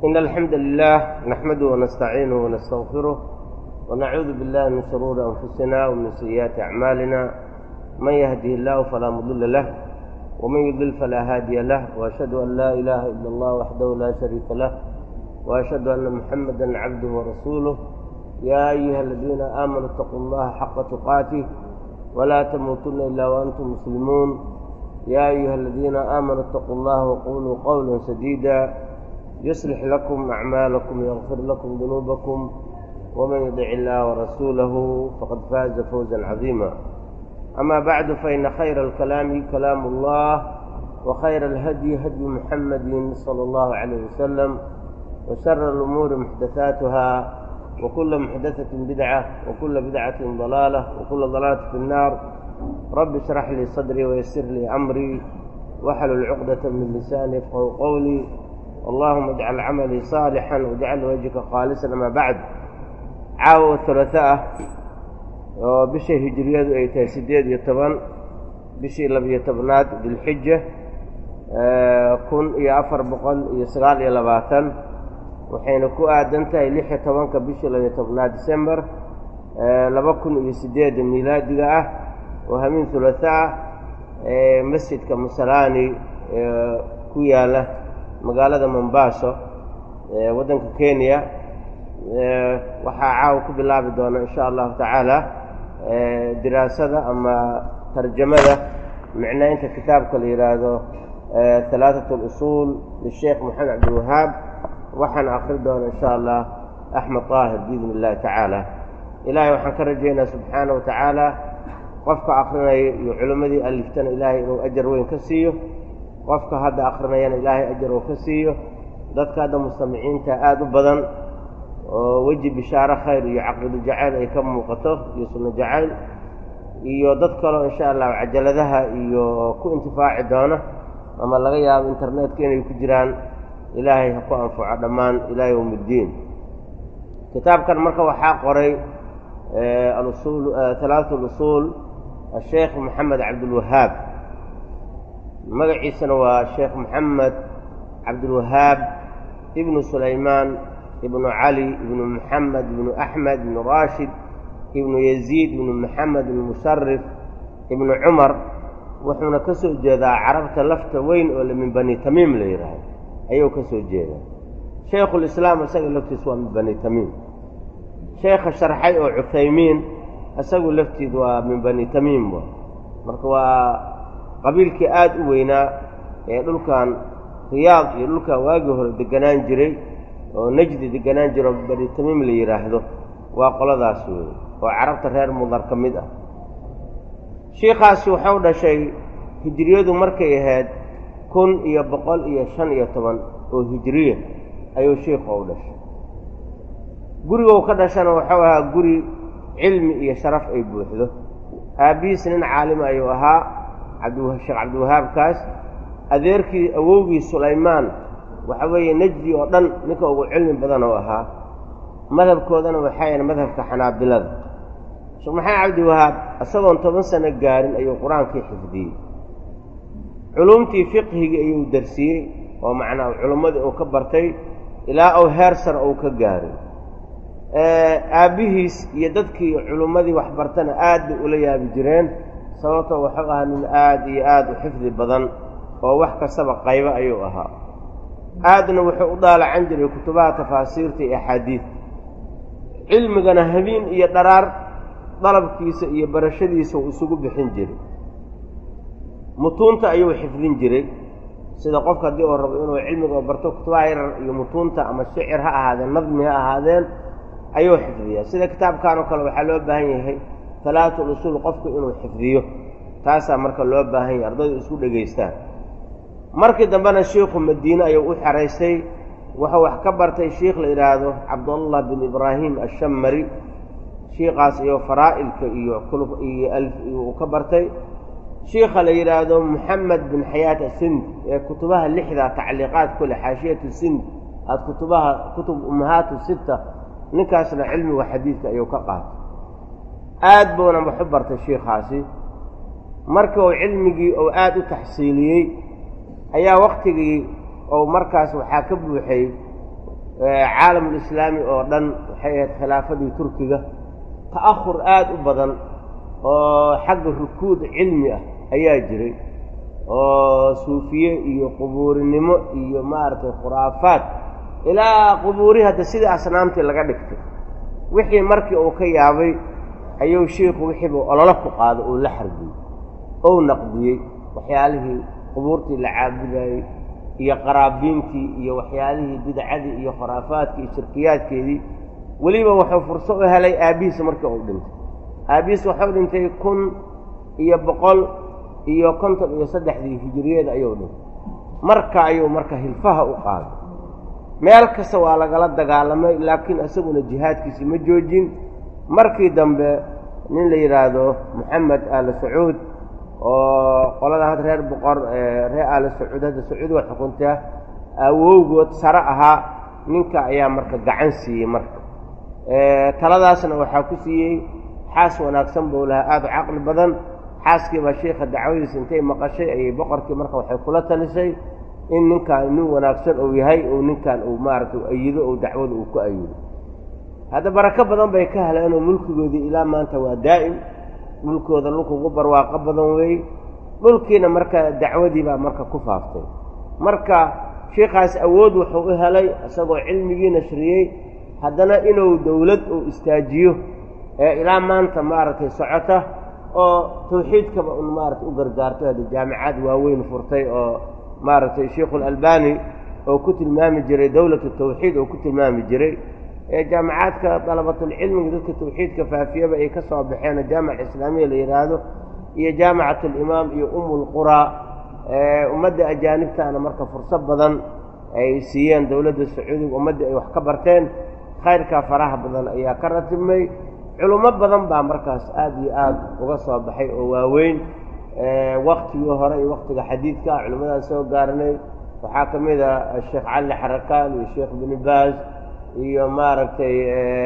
إن الحمد لله نحمده ونستعينه ونستغفره ونعوذ بالله من شرور أنفسنا ومن سيئات أعمالنا من يهده الله فلا مضل له ومن يضلل فلا هادي له وأشهد أن لا إله إلا الله وحده لا شريك له وأشهد أن محمدا عبده ورسوله يا أيها الذين آمنوا اتقوا الله حق تقاته ولا تموتن إلا وأنتم مسلمون يا أيها الذين آمنوا اتقوا الله وقولوا قولا سديدا يصلح لكم أعمالكم ويغفر لكم ذنوبكم ومن يطع الله ورسوله فقد فاز فوزا عظيما أما بعد فإن خير الكلام كلام الله وخير الهدي هدي محمد صلى الله عليه وسلم وشر الأمور محدثاتها وكل محدثة بدعة وكل بدعة ضلالة وكل ضلالة في النار رب اشرح لي صدري ويسر لي أمري واحلل عقدة من لساني يفقهوا قولي اللهم اجعل عملي صالحا واجعل وجهك خالصا أما بعد caawa hulaaaa oo bisha hijiriyadu ay tahay siddeed iyo toban bishii labiyo tobnaad dilxija kun iyo afar boqol iyo sagaal iyo labaatan waxayna ku aadan tahay lix iyo tobanka bishii labiyo tobnaad december laba kun iyo siddeeda miilaadiga ah oo hamiin hulaaaa ee masjidka musalaani ee ku yaala magaalada mombaaso ee waddanka kenya waxaa caawa ku bilaabi doona in sha allahu tacaala diraasada ama tarjamada micnaynta kitaabka la yidhaahdo halaatat اlusuul lisheekh moxamed cabdilwahaab waxaan akri doona in sha allah axmed طaahir biidn اllahi tacaala ilahay waxaan ka rajaynaa subxaana wa tacaala qofka akrinaya iyo culimmadii aliftana ilaahay inuu ajar weyn ka siiyo qofka hadda akrinayana ilaahay ajar uu ka siiyo dadka hadda mustamiciinta aada u badan oo weji bishaaro khayr iyo caqiido jacayl ay ka muuqato iyo sunno jacayl iyo dad kaleo insha allahu cajaladaha iyo ku intifaaci doona ama laga yaabo internetka inay ku jiraan ilaahay ha ku anfaco dhammaan ilaa yowm iddiin kitaabkan marka waxaa qoray alusuul halaatu lusuul asheekh moxamed cabdilwahaab magaciisana waa sheekh moxamed cabdilwahaab ibnu sulaymaan ibnu cali ibnu moxamed ibnu axmed ibnu raashid ibnu yaziid ibnu moxamed ibnu musharif ibnu cumar wuxuuna ka soo jeedaa carabta lafta weyn oo min bani tamiim la yidhaahdo ayuu ka soo jeedaa shaykhulislaam isaga laftiis waa min bani tamiim sheekha sharxay oo cuthaymiin isagu laftiid waa min bani tamiim wa marka waa qabiilkii aada u weynaa ee dhulkan riyaad iyo dhulkan waagii hore deganaan jiray oo najdi deganaan jiro bani tamiim la yidhaahdo waa qoladaas weeye oo carabta reer mudar ka mid ah shiikhaasi wuxuu dhashay hijiriyadu markay ahayd kun iyo boqol iyo shan iyo toban oo hijiriya ayuu shiikhu u dhashay gurigou ka dhashana wuxuu ahaa guri cilmi iyo sharaf ay buuxdo aabbihiis nin caalima ayuu ahaa cabdisheekh cabdiwahaabkaas adeerkii awowgii sulaymaan waxa weeye nejdi oo dhan ninka ugu cilmi badan oo ahaa madhabkoodana waxay ahayn madhabka xanaabilada sheekh maxamed cabdiwahaab isagoon toban sano gaarin ayuu qur-aankii xifdiyey culumtii fiqhigii ayuu darsiyey oo macnaa culummadii uu ka bartay ilaa uu heer sar uu ka gaaray aabbihiis iyo dadkii culummadii waxbartana aad bay ula yaabi jireen sababtoo wuxuu ahaa nin aad iyo aad u xifdi badan oo wax kastaba qaybo ayuu ahaa aadna wuxuu u daalacan jiray kutubaha tafaasiirta iyo axaadiidta cilmigana habeen iyo dharaar dalabkiisa iyo barashadiisa uu isugu bixin jiray mutuunta ayuu xifdin jiray sida qofka haddii uu rabo inuu cilmiga barto kutubaha yarar iyo mutuunta ama shicir ha ahaadeen nadmi ha ahaadeen ayuu xifdiyaa sida kitaabkan oo kale waxaa loo baahan yahay halaatul usuul qofku inuu xifdiyo taasaa marka loo baahan yahay ardaydu isku dhegaystaan markii dambena shiikhu madiine ayuu u xeraystay wuxuu wax ka bartay shiikh la yidhaahdo cabdullah bin ibraahim ashamari shiikaas iyo faraa'ilka iyo iyo uu ka bartay shiikha la yidhaahdo moxamed bin xayaat asind ee kutubaha lixda tacliiqaad kule xaashiyatu sind aad kutubaha kutub ummahaatu sita ninkaasna cilmiga xadiidka ayuu ka qaatay aad buuna wax u bartay shiikhaasi marka uu cilmigii uu aada u taxsiiliyey ayaa waktigii ou markaas waxaa ka buuxay caalamulislaami oo dhan waxay ahayd khilaafadii turkiga ta'ahur aada u badan oo xagga rukuud cilmi ah ayaa jiray oo suufiye iyo qubuurinimo iyo maaragtay khuraafaad ilaa qubuuri hadda sidii asnaamtii laga dhigtay wixii markii uu ka yaabay ayuu shiikhu wixiiba ololo ku qaado uu la xarbiyey ou naqdiyey waxyaalihii qubuurtii la caabudayey iyo qaraabiintii iyo waxyaalihii bidcadii iyo khuraafaadkii iyo shirkiyaadkeedii weliba wuxuu furso u helay aabbihiisa markii uu dhintay aabbihiis waxuu dhintay kun iyo boqol iyo konton iyo saddexdii hijiriyeed ayuu dhintay marka ayuu marka hilfaha u qaaday meel kasta waa lagala dagaalamay laakiin isaguna jihaadkiisi ma joojin markii dambe nin la yidhaahdo moxamed aali sacuud oo qoladan hadda reer boqor reer aali sacuud hadda sacuudiga xukuntaa awowgood sare ahaa ninka ayaa marka gacan siiyey marka taladaasna waxaa ku siiyey xaas wanaagsan buu lahaa aada u caqli badan xaaskiibaa shiikha dacwadiisa intay maqashay ayay boqorkii marka waxay kula talisay in ninkaan nin wanaagsan uu yahay uu ninkan uu maaragtay u ayido ou dacwada uu ku ayido hadda barako badan bay ka heleenoo mulkigoodii ilaa maanta waa daa'im dhulkooda dhulkugu barwaaqo badan weey dhulkiina marka dacwadii baa marka ku faaftay marka shiikaas awood wuxuu u helay isagoo cilmigii nashriyey haddana inuu dowlad uu istaajiyo ee ilaa maanta maaragtay socota oo tawxiidkaba un maaragtay u gargaarto hadda jaamicaad waaweyn furtay oo maaragtay sheikhulalbani oo ku tilmaami jiray dowlatu tawxiid oo ku tilmaami jiray ee jaamicaadka dalabatulcilmiga dadka tawxiidka faafiyaba ay ka soo baxeen jaamica islaamiya la yidhaahdo iyo jaamicat alimaam iyo umulquraa ummadda ajaanibtaana marka fursad badan ay siiyeen dowladda sacuudiga ummaddii ay wax ka barteen khayrkaa faraha badan ayaa ka ratibmay culummo badan baa markaas aada iyo aada uga soo baxay oo waaweyn waktigii hore iyo waktiga xadiidka culimmadaas soo gaaranay waxaa ka mid a sheekh cali xarakaan iyo sheekh ibnu baaz iyo maaragtay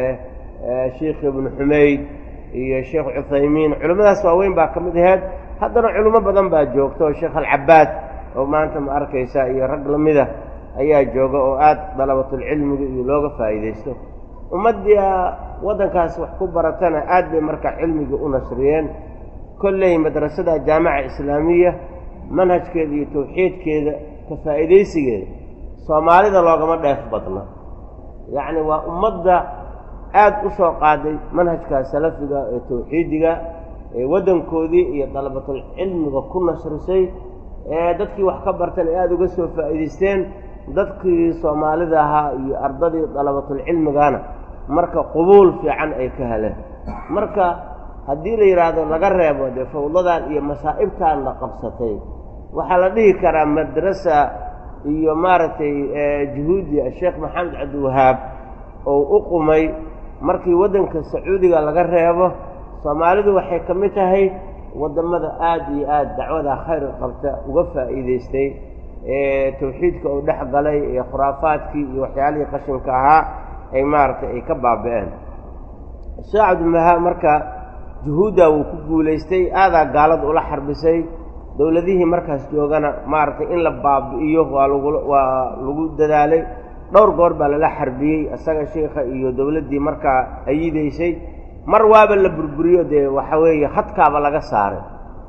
sheikh ibnu xumayd iyo sheekh cuthaymiin culimmadaas waaweyn baa ka mid aheyd haddana culimo badan baa joogta oo sheekh alcabaad oo maanta ma arkaysa iyo rag lamida ayaa jooga oo aada dalabatulcilmiga iyo looga faa'iidaysto ummaddia waddankaas wax ku baratana aad bay marka cilmiga u nasriyeen kolley madrasada jaamica islaamiya manhajkeeda iyo tawxiidkeeda ka faa'iidaysigeeda soomaalida loogama dheef badna yacni waa ummadda aada u soo qaaday manhajka salafiga ee tawxiidiga ee waddankoodii iyo dalabatulcilmiga ku nasrisay ee dadkii wax ka bartan ay aada uga soo faa'iidaysteen dadkii soomaalida ahaa iyo ardadii dalabatulcilmigana marka qubuul fiican ay ka heleen marka haddii la yidhaahdo laga reebo dee fawdadan iyo masaa'ibtan la qabsatay waxaa la dhihi karaa madrasa iyo maaragtay juhuudi sheekh maxamed cabdiwahaab oo u qumay markii waddanka sacuudiga laga reebo soomaalidu waxay ka mid tahay waddamada aada iyo aada dacwada khayrka qabta uga faa'iidaystay ee tawxiidka uu dhex galay ee khuraafaadkii iyo waxyaalihii qashinka ahaa ay maaragtay ay ka baaba'een sheekh cabdiwahaab marka juhuudda wuu ku guulaystay aadaa gaalada ula xarbisay dowladihii markaas joogana maaragtay in la baabi'iyo waa lagu waa lagu dadaalay dhowr goor baa lala xarbiyey isaga sheikha iyo dowladdii markaa ayidaysay mar waaba la burburiyo dee waxa weeye hadkaaba laga saaray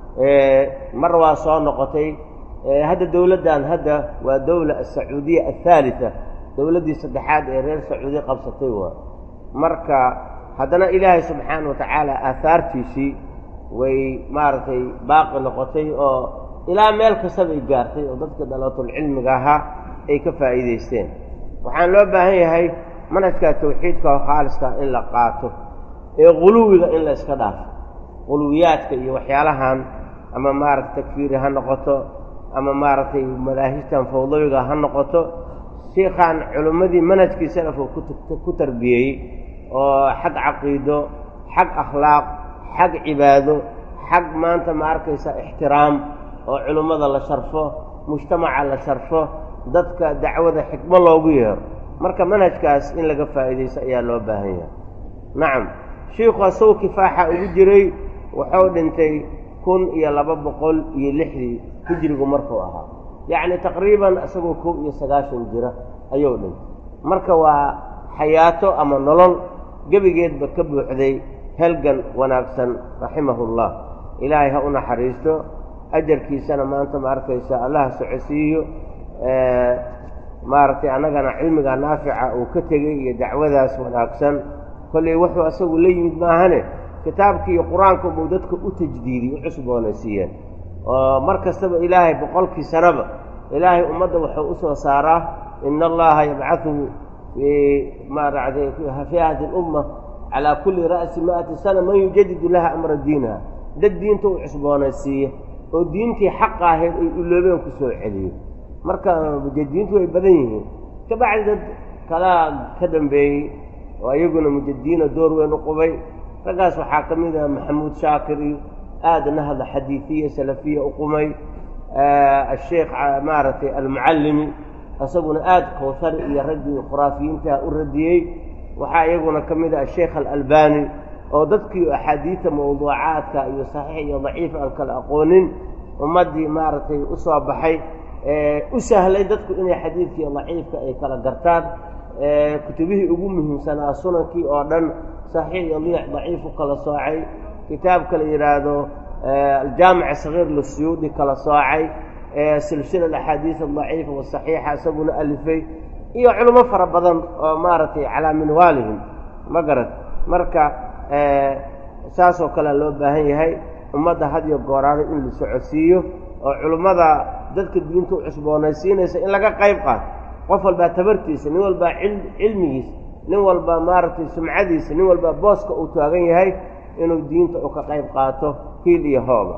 mar waa soo noqotay hadda dowladdan hadda waa dowla asacuudiya athaalita dowladdii saddexaad ee reer sacuudi qabsatay waa marka haddana ilaahay subxaana wa tacaala aahaartiisii way maaragtay baaqi noqotay oo ilaa meel kastabay gaartay oo dadka dalaatulcilmiga ahaa ay ka faa'iidaysteen waxaan loo baahan yahay manhajka tawxiidka oo khaaliska in la qaato ee quluwiga in la iska dhaafo quluwiyaadka iyo waxyaalahan ama maaragtay takfiiri ha noqoto ama maaragtay madaahijtan fawdawiga ha noqoto shiikhaan culimmadii manhajkii salafka ku tarbiyeeyey oo xag caqiido xag akhlaaq xag cibaado xag maanta ma arkaysa ixtiraam oo culimmada la sharfo mujtamaca la sharfo dadka dacwada xikmo loogu yeero marka manhajkaas in laga faa'iidaysto ayaa loo baahan yahay nacam shiikhu asagoo kifaaxa ugu jiray wuxuu dhintay kun iyo laba boqol iyo lixdii hijrigu markuu ahaa yacni taqriiban isagoo kow iyo sagaashan jira ayuu dhintay marka waa xayaato ama nolol gebigeedba ka buuxday helgan wanaagsan raximahullah ilaahay ha u naxariisto ajarkiisana maanta ma arkaysa allaha socodsiiyo maaragtay annagana cilmiga naafica uu ka tegey iyo dacwadaas wanaagsan kolley wuxuu asagu la yimid maahane kitaabkii iyo qur-aanka buu dadka u tajdiidiy u cusboonaysiiyeen oo mar kastaba ilaahay boqolkii sanaba ilaahay ummadda wuxuu u soo saaraa ina allaha yabcadu fii maaragtay fii hadi lumma calaa kulli ra'si ma'ati sana man yujadidu laha amra diinaha dad diinta u cusboonaysiiya oo diintii xaqa ahayd ay uloobeen ku soo celiyo marka mujadidiintu way badan yihiin kabacdi dad kalaa ka dambeeyey oo iyaguna mujadidiina door weyn u qubay raggaas waxaa ka mid ah maxamuud shaakir iyo aada nahda xadiidiya salafiya u qumay asheekh maaragtay almucallimi isaguna aada kawhari iyo raggii khuraafiyiintaha u radiyey waxaa iyaguna ka mid ah asheekh alalbani oo dadkii axaadiida mawduucaadka iyo saxiix iyo daciif aan kala aqoonin ummaddii maaragtay u soo baxay u sahlay dadku inay xadiidkii daciifka ay kala gartaan kutubihii ugu muhiimsanaa sunankii oo dhan saxiix iyo liix daciif u kala soocay kitaabka la yidhaahdo aljaamic sagiir lisuyuudi kala soocay silsila axaadiis adaciifa wasaxiixa isaguna alifay iyo culimo fara badan oo maaragtay calaa minwaalihim ma garad marka saasoo kalea loo baahan yahay ummadda hadiyo gooraada in la socodsiiyo oo culimmada dadka diinta u cusboonaysiinaysa in laga qayb qaato qof walbaa tabartiisa nin walbaa cilmigiisa nin walbaa maaragtay sumcadiisa nin walbaa booska uu taagan yahay inuu diinta u ka qayb qaato hiil iyo hooba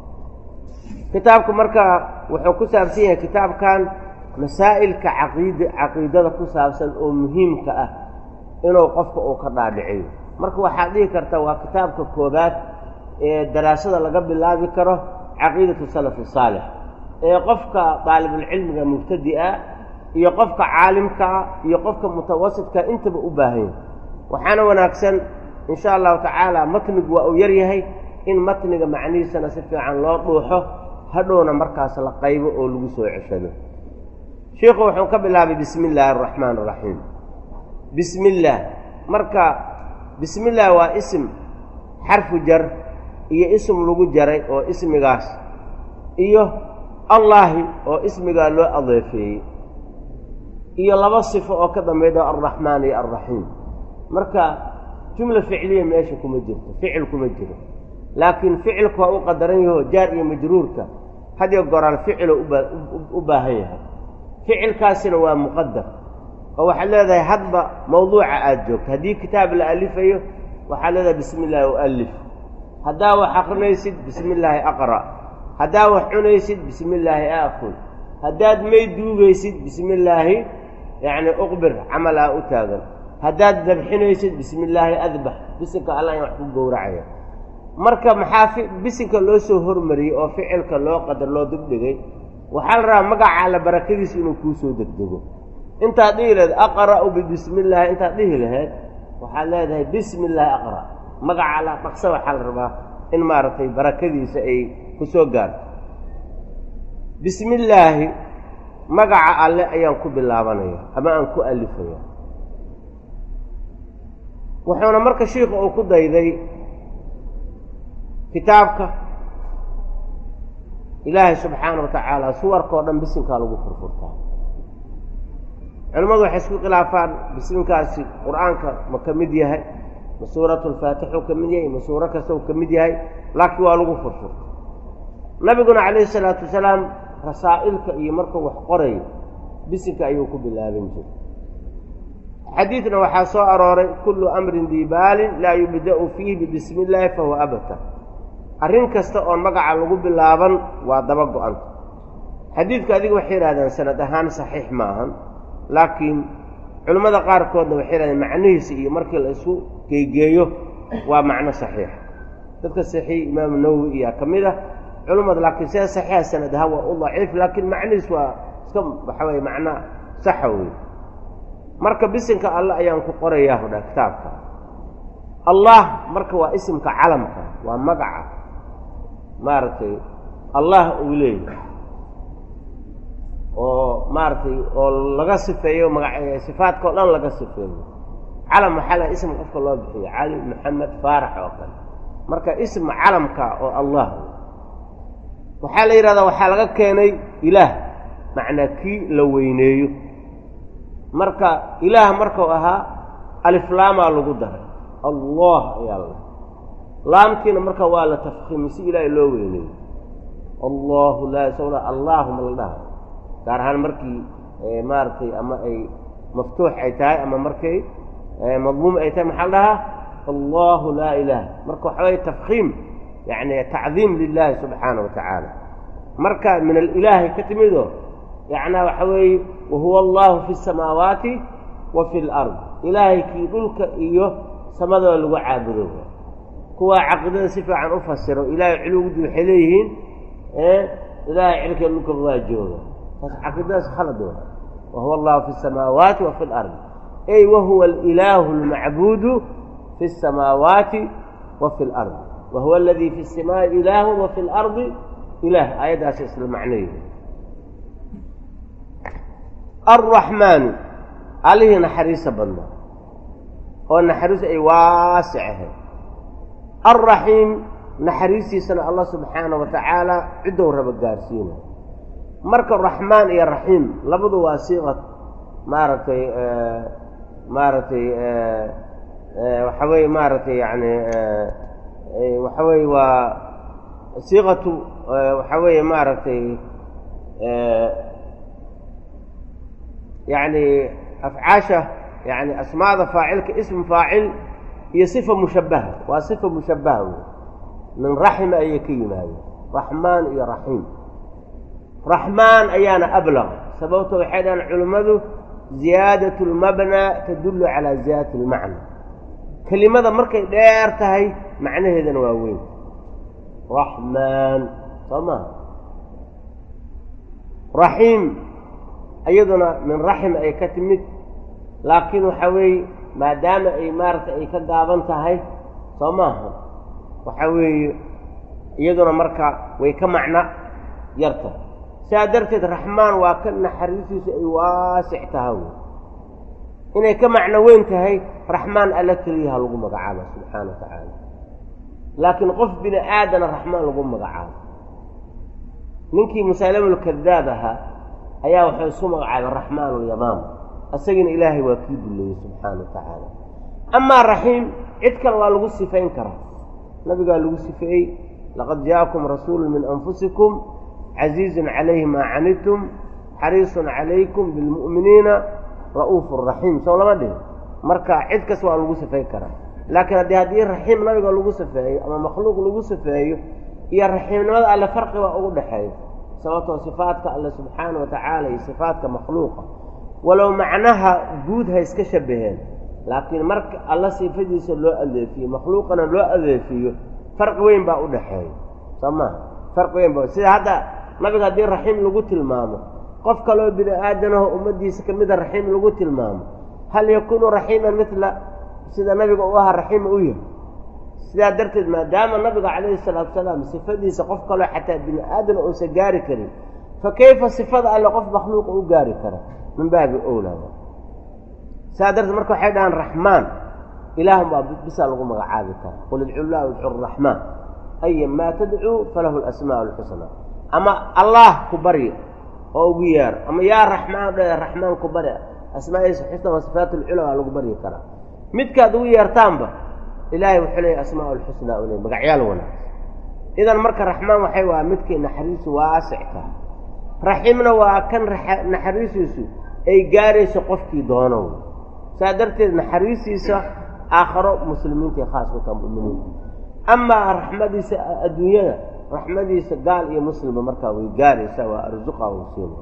kitaabku marka wuxuu ku saabsan yahay kitaabkan masaa'ilka caqiid caqiidada ku saabsan oo muhiimka ah inuu qofka uu ka dhaadhiciyo marka waxaad dhihi kartaa waa kitaabka koobaad ee daraasada laga bilaabi karo caqiidatu salafi saalix ee qofka daalibulcilmiga mubtadi'a iyo qofka caalimkaa iyo qofka mutawasidka intaba u baahan yahay waxaana wanaagsan in sha allahu tacaala matnigu waa uu yar yahay in matniga macnihiisana si fiican loo dhuuxo hadhowna markaas la qaybo oo lagu soo ceshado shiikhu wuxuu ka bilaabay bismi illaahi araxmaan araxiim bismi illaah marka bismi illaah waa isim xarfu jar iyo ism lagu jaray oo ismigaas iyo allaahi oo ismigaa loo adeefeeyey iyo laba sifo oo ka dambayda alraxmaan iyo alraxiim marka jumla ficliya meesha kuma jirto ficil kuma jiro laakiin ficilku waa u qadaran yaho jaar iyo majruurka hadiyo goraal ficilo u baahan yahay ficilkaasina waa muqadar oo waxaad leedahay hadba mawduuca aada joogto haddii kitaab la alifayo waxaad leedahay bismi illaahi ualif haddaa wax akrinaysid bismi illaahi aqra' haddaa wax cunaysid bismi illaahi aakul haddaad may duugaysid bismi illaahi yacni uqbir camalaa u taagan haddaad dabxinaysid bismi illaahi adbax bisinka allah in wax ku gowracaya marka maxaa bisinka loo soo hormariyey oo ficilka loo qadar loo dibdhigay waxaa la rabaa magaca alla barakadiisa inuu kuu soo degdego intaad dhihi lahayd aqra'u bibismi illaahi intaad dhihi lahayd waxaad leedahay bismi illaahi aqra' magaca alla dhaqsa waxaa la rabaa in maaragtay barakadiisa ay ku soo gaarto bismi illaahi magaca alle ayaan ku bilaabanaya ama aan ku alifaya wuxuuna marka shiikhu uu ku dayday kitaabka ilaahay subxaana wa tacaala suwarkao dhan bisinkaa lagu furfurtaa culimmadu waxay isku khilaafaan bisinkaasi qur-aanka ma ka mid yahay ma suuratu lfaatixu ka mid yahay ma suuro kasta u ka mid yahay laakiin waa lagu furfurta nabiguna calayhi salaatu wasalaam rasaa'ilka iyo markuu wax qorayo bisinka ayuu ku bilaaban jiray xadiidna waxaa soo arooray kullu amrin diibaalin laa yubda'u fiihi bibismi illaahi fahuwa abtar arrin kasta oon magaca lagu bilaaban waa daba go-anta xadiidka adiga waxay yidhahdeen sanad ahaan saxiix ma ahan laakiin culimmada qaarkoodna waxay yidhahdeen macnihiisa iyo markii la isu geegeeyo waa macno saxiixa dadka saxiix imaamu nawowi iyaa ka mid ah culimmada laakiin see saxiixa sanad ahaan waa u daciif laakiin macnihiis waa iska waxa weye macno saxa wey marka bisinka alle ayaan ku qorayaa hodha kitaabka allah marka waa isimka calamka waa magaca maaragtay allah uu leeyahay oo maaragtay oo laga sifeeyo maga sifaadka o dhan laga sifeeyo calam waxaa la ism qofka loo bixiyo cali maxamed faarax oo kale marka ism calamka oo allah waxaa la yidhahdaa waxaa laga keenay ilaah macnaa kii la weyneeyo marka ilaah markuu ahaa aliflaamaa lagu daray allah ayaa la dhahay laamtiina marka waa la tafkiimay si ilaahay loo weyneeyo allahu laa isaguna allaahuma la dhaha gaar ahaan markii maaragtay ama ay maftuux ay tahay ama markay madmuum ay tahay maxaa la dhahaa allahu laa ilaah marka waxa weye tafkiim yacni tacdiim lilahi subxaana wa tacaala marka min alilaahi ka timido yacnaa waxa weeye wahuwa allahu fi اsamaawaati wa fi اlard ilaahay kii dhulka iyo samadooda lagu caabudo kuwaa caqiidada si fiican u fasiro ilaahay culuwgudi waxay leeyihiin ilaahay cirka dhulka waa jooga taas caqiidadaas khalad wa wahuwa allahu fi اsamaawaati wa fi اlard ay wahuwa alilaahu اlmacbuudu fi الsamaawaati wa fi اlard wahuwa aladii fi الsamaa'i ilaahu wa fi اlardi ilaah aayaddaas isla macnayeedu alraxmaanu allihii naxariisa badnaa oo naxariis ay waasic ahayd alraxiim naxariistiisana allah subxaana wa tacaala ciddou raba gaarsiina marka raxmaan iyo raxiim labadu waa siiqa maaragtay maaragtay waxa weeye maaragtay yani waxa weeye waa siiqatu waxa weeye maaragtay yacni afcaasha yani asmaada faacilka ism faacil iyo sifa mushabbaha waa sifa mushabbaha wey min raxima ayay ka yimaadeen raxmaan iyo raxiim raxmaan ayaana ablaq sababto waxay dhahaan culimmadu ziyaadat lmabnaa tadullu calaa ziyaadati اlmacna kelimada markay dheer tahay macnaheedana waa weyn raxmaan soo maha raxiim iyaduna min raxim ay ka timid laakiin waxa weeye maadaama ay maaragtay ay ka gaaban tahay soo maaha waxa weeye iyaduna marka way ka macno yarta sidaa darteed raxmaan waa ka naxariistiisu ay waasic taha wey inay ka macno weyn tahay raxmaan alla keliyaha lagu magacaabo subxaana wa tacaala laakiin qof bini aadana raxmaan lagu magacaabo ninkii musaalamulkadaab ahaa ayaa waxay isu magacaabay raxmaan ulyamaam isagiina ilaahay waa kii duleeyey subxaana wa tacaala amaa raxiim cid kale waa lagu sifayn karaa nabigaa lagu sifeeyey laqad jaakum rasuulu min anfusikum casiizun calayhi maa canidtum xariisun calaykum bilmu'miniina ra'uufu raxiim soo lama dhihin marka cid kas waa lagu sifeyn karaa laakiin haddii haddii raxiim nabiga lagu sifeeyo ama makhluuq lagu sifeeyo iyo raxiimnimada alle farqi baa ugu dhexeeya sababtoo sifaadka alle subxaana wa tacaala iyo sifaadka makhluuqa walow macnaha guud ha iska shabaheen laakiin marka alla sifadiisa loo adeefiyo makhluuqana loo adeefiyo farqi weyn baa u dhexeeya soo maha farqi weyn ba sida hadda nabiga haddii raxiim lagu tilmaamo qof kaloo bini aadanaho ummaddiisa ka mida raxiim lagu tilmaamo hal yakuunu raxiiman midla sida nabiga u ahaa raxiima u yahay sidaa darteed maadaama nabiga calayhi salaatu salaam sifadiisa qof kaloo xataa bini aadana uusan gaari karin fa kayfa sifada alle qof makhluuqa u gaari kara min baabi owlaa sidaa darteed marka waxay dhahaan raxmaan ilaahun baa bisaa lagu magacaabi kara qul idcu llah idcu raxmaan aya maa tadcuu falahu alasmaa alxusnaa ama allah ku barya oo ugu yeer ama yaa raxmaan dhe raxmaan ku bari asmaaiisa xusna waa sifaat ulcula waa lagu baryi karaa midkaad ugu yeertaanba ilaahay wuxuu leeyahy asmaa alxusnaa u leey magacyaal wanaagsan idan marka raxmaan waxay waa midkii naxariisu waasic tahay raxiimna waa kan naxariisiisu ay gaarayso qofkii doono saa darteed naxariistiisa aakharo muslimiintai khaas ku taha mu'miniinta amaa raxmadiisa adduunyada raxmadiisa gaal iyo muslimba markaa way gaaraysaa waa arsuqa u siina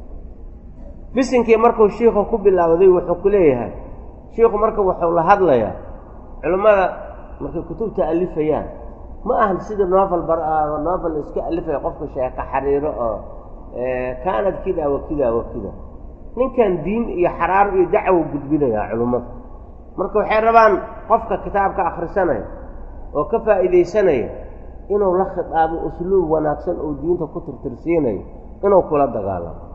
bisinkii markuu shiikhu ku bilaawday wuxuu ku leeyahay shiikhu marka wuxuu la hadlayaa culimmada markay kutubta alifayaan ma ahan sida novel novel iska alifaya qofka sheeka xariiro oo kaanad kida wa kida wa kida ninkan diin iyo xaraaro iyo dacwo gudbinayaa culimmada marka waxay rabaan qofka kitaabka akhrisanaya oo ka faa'iidaysanaya inuu la khitaabo usluub wanaagsan oo diinta ku tirtirsiinayo inuu kula dagaalamo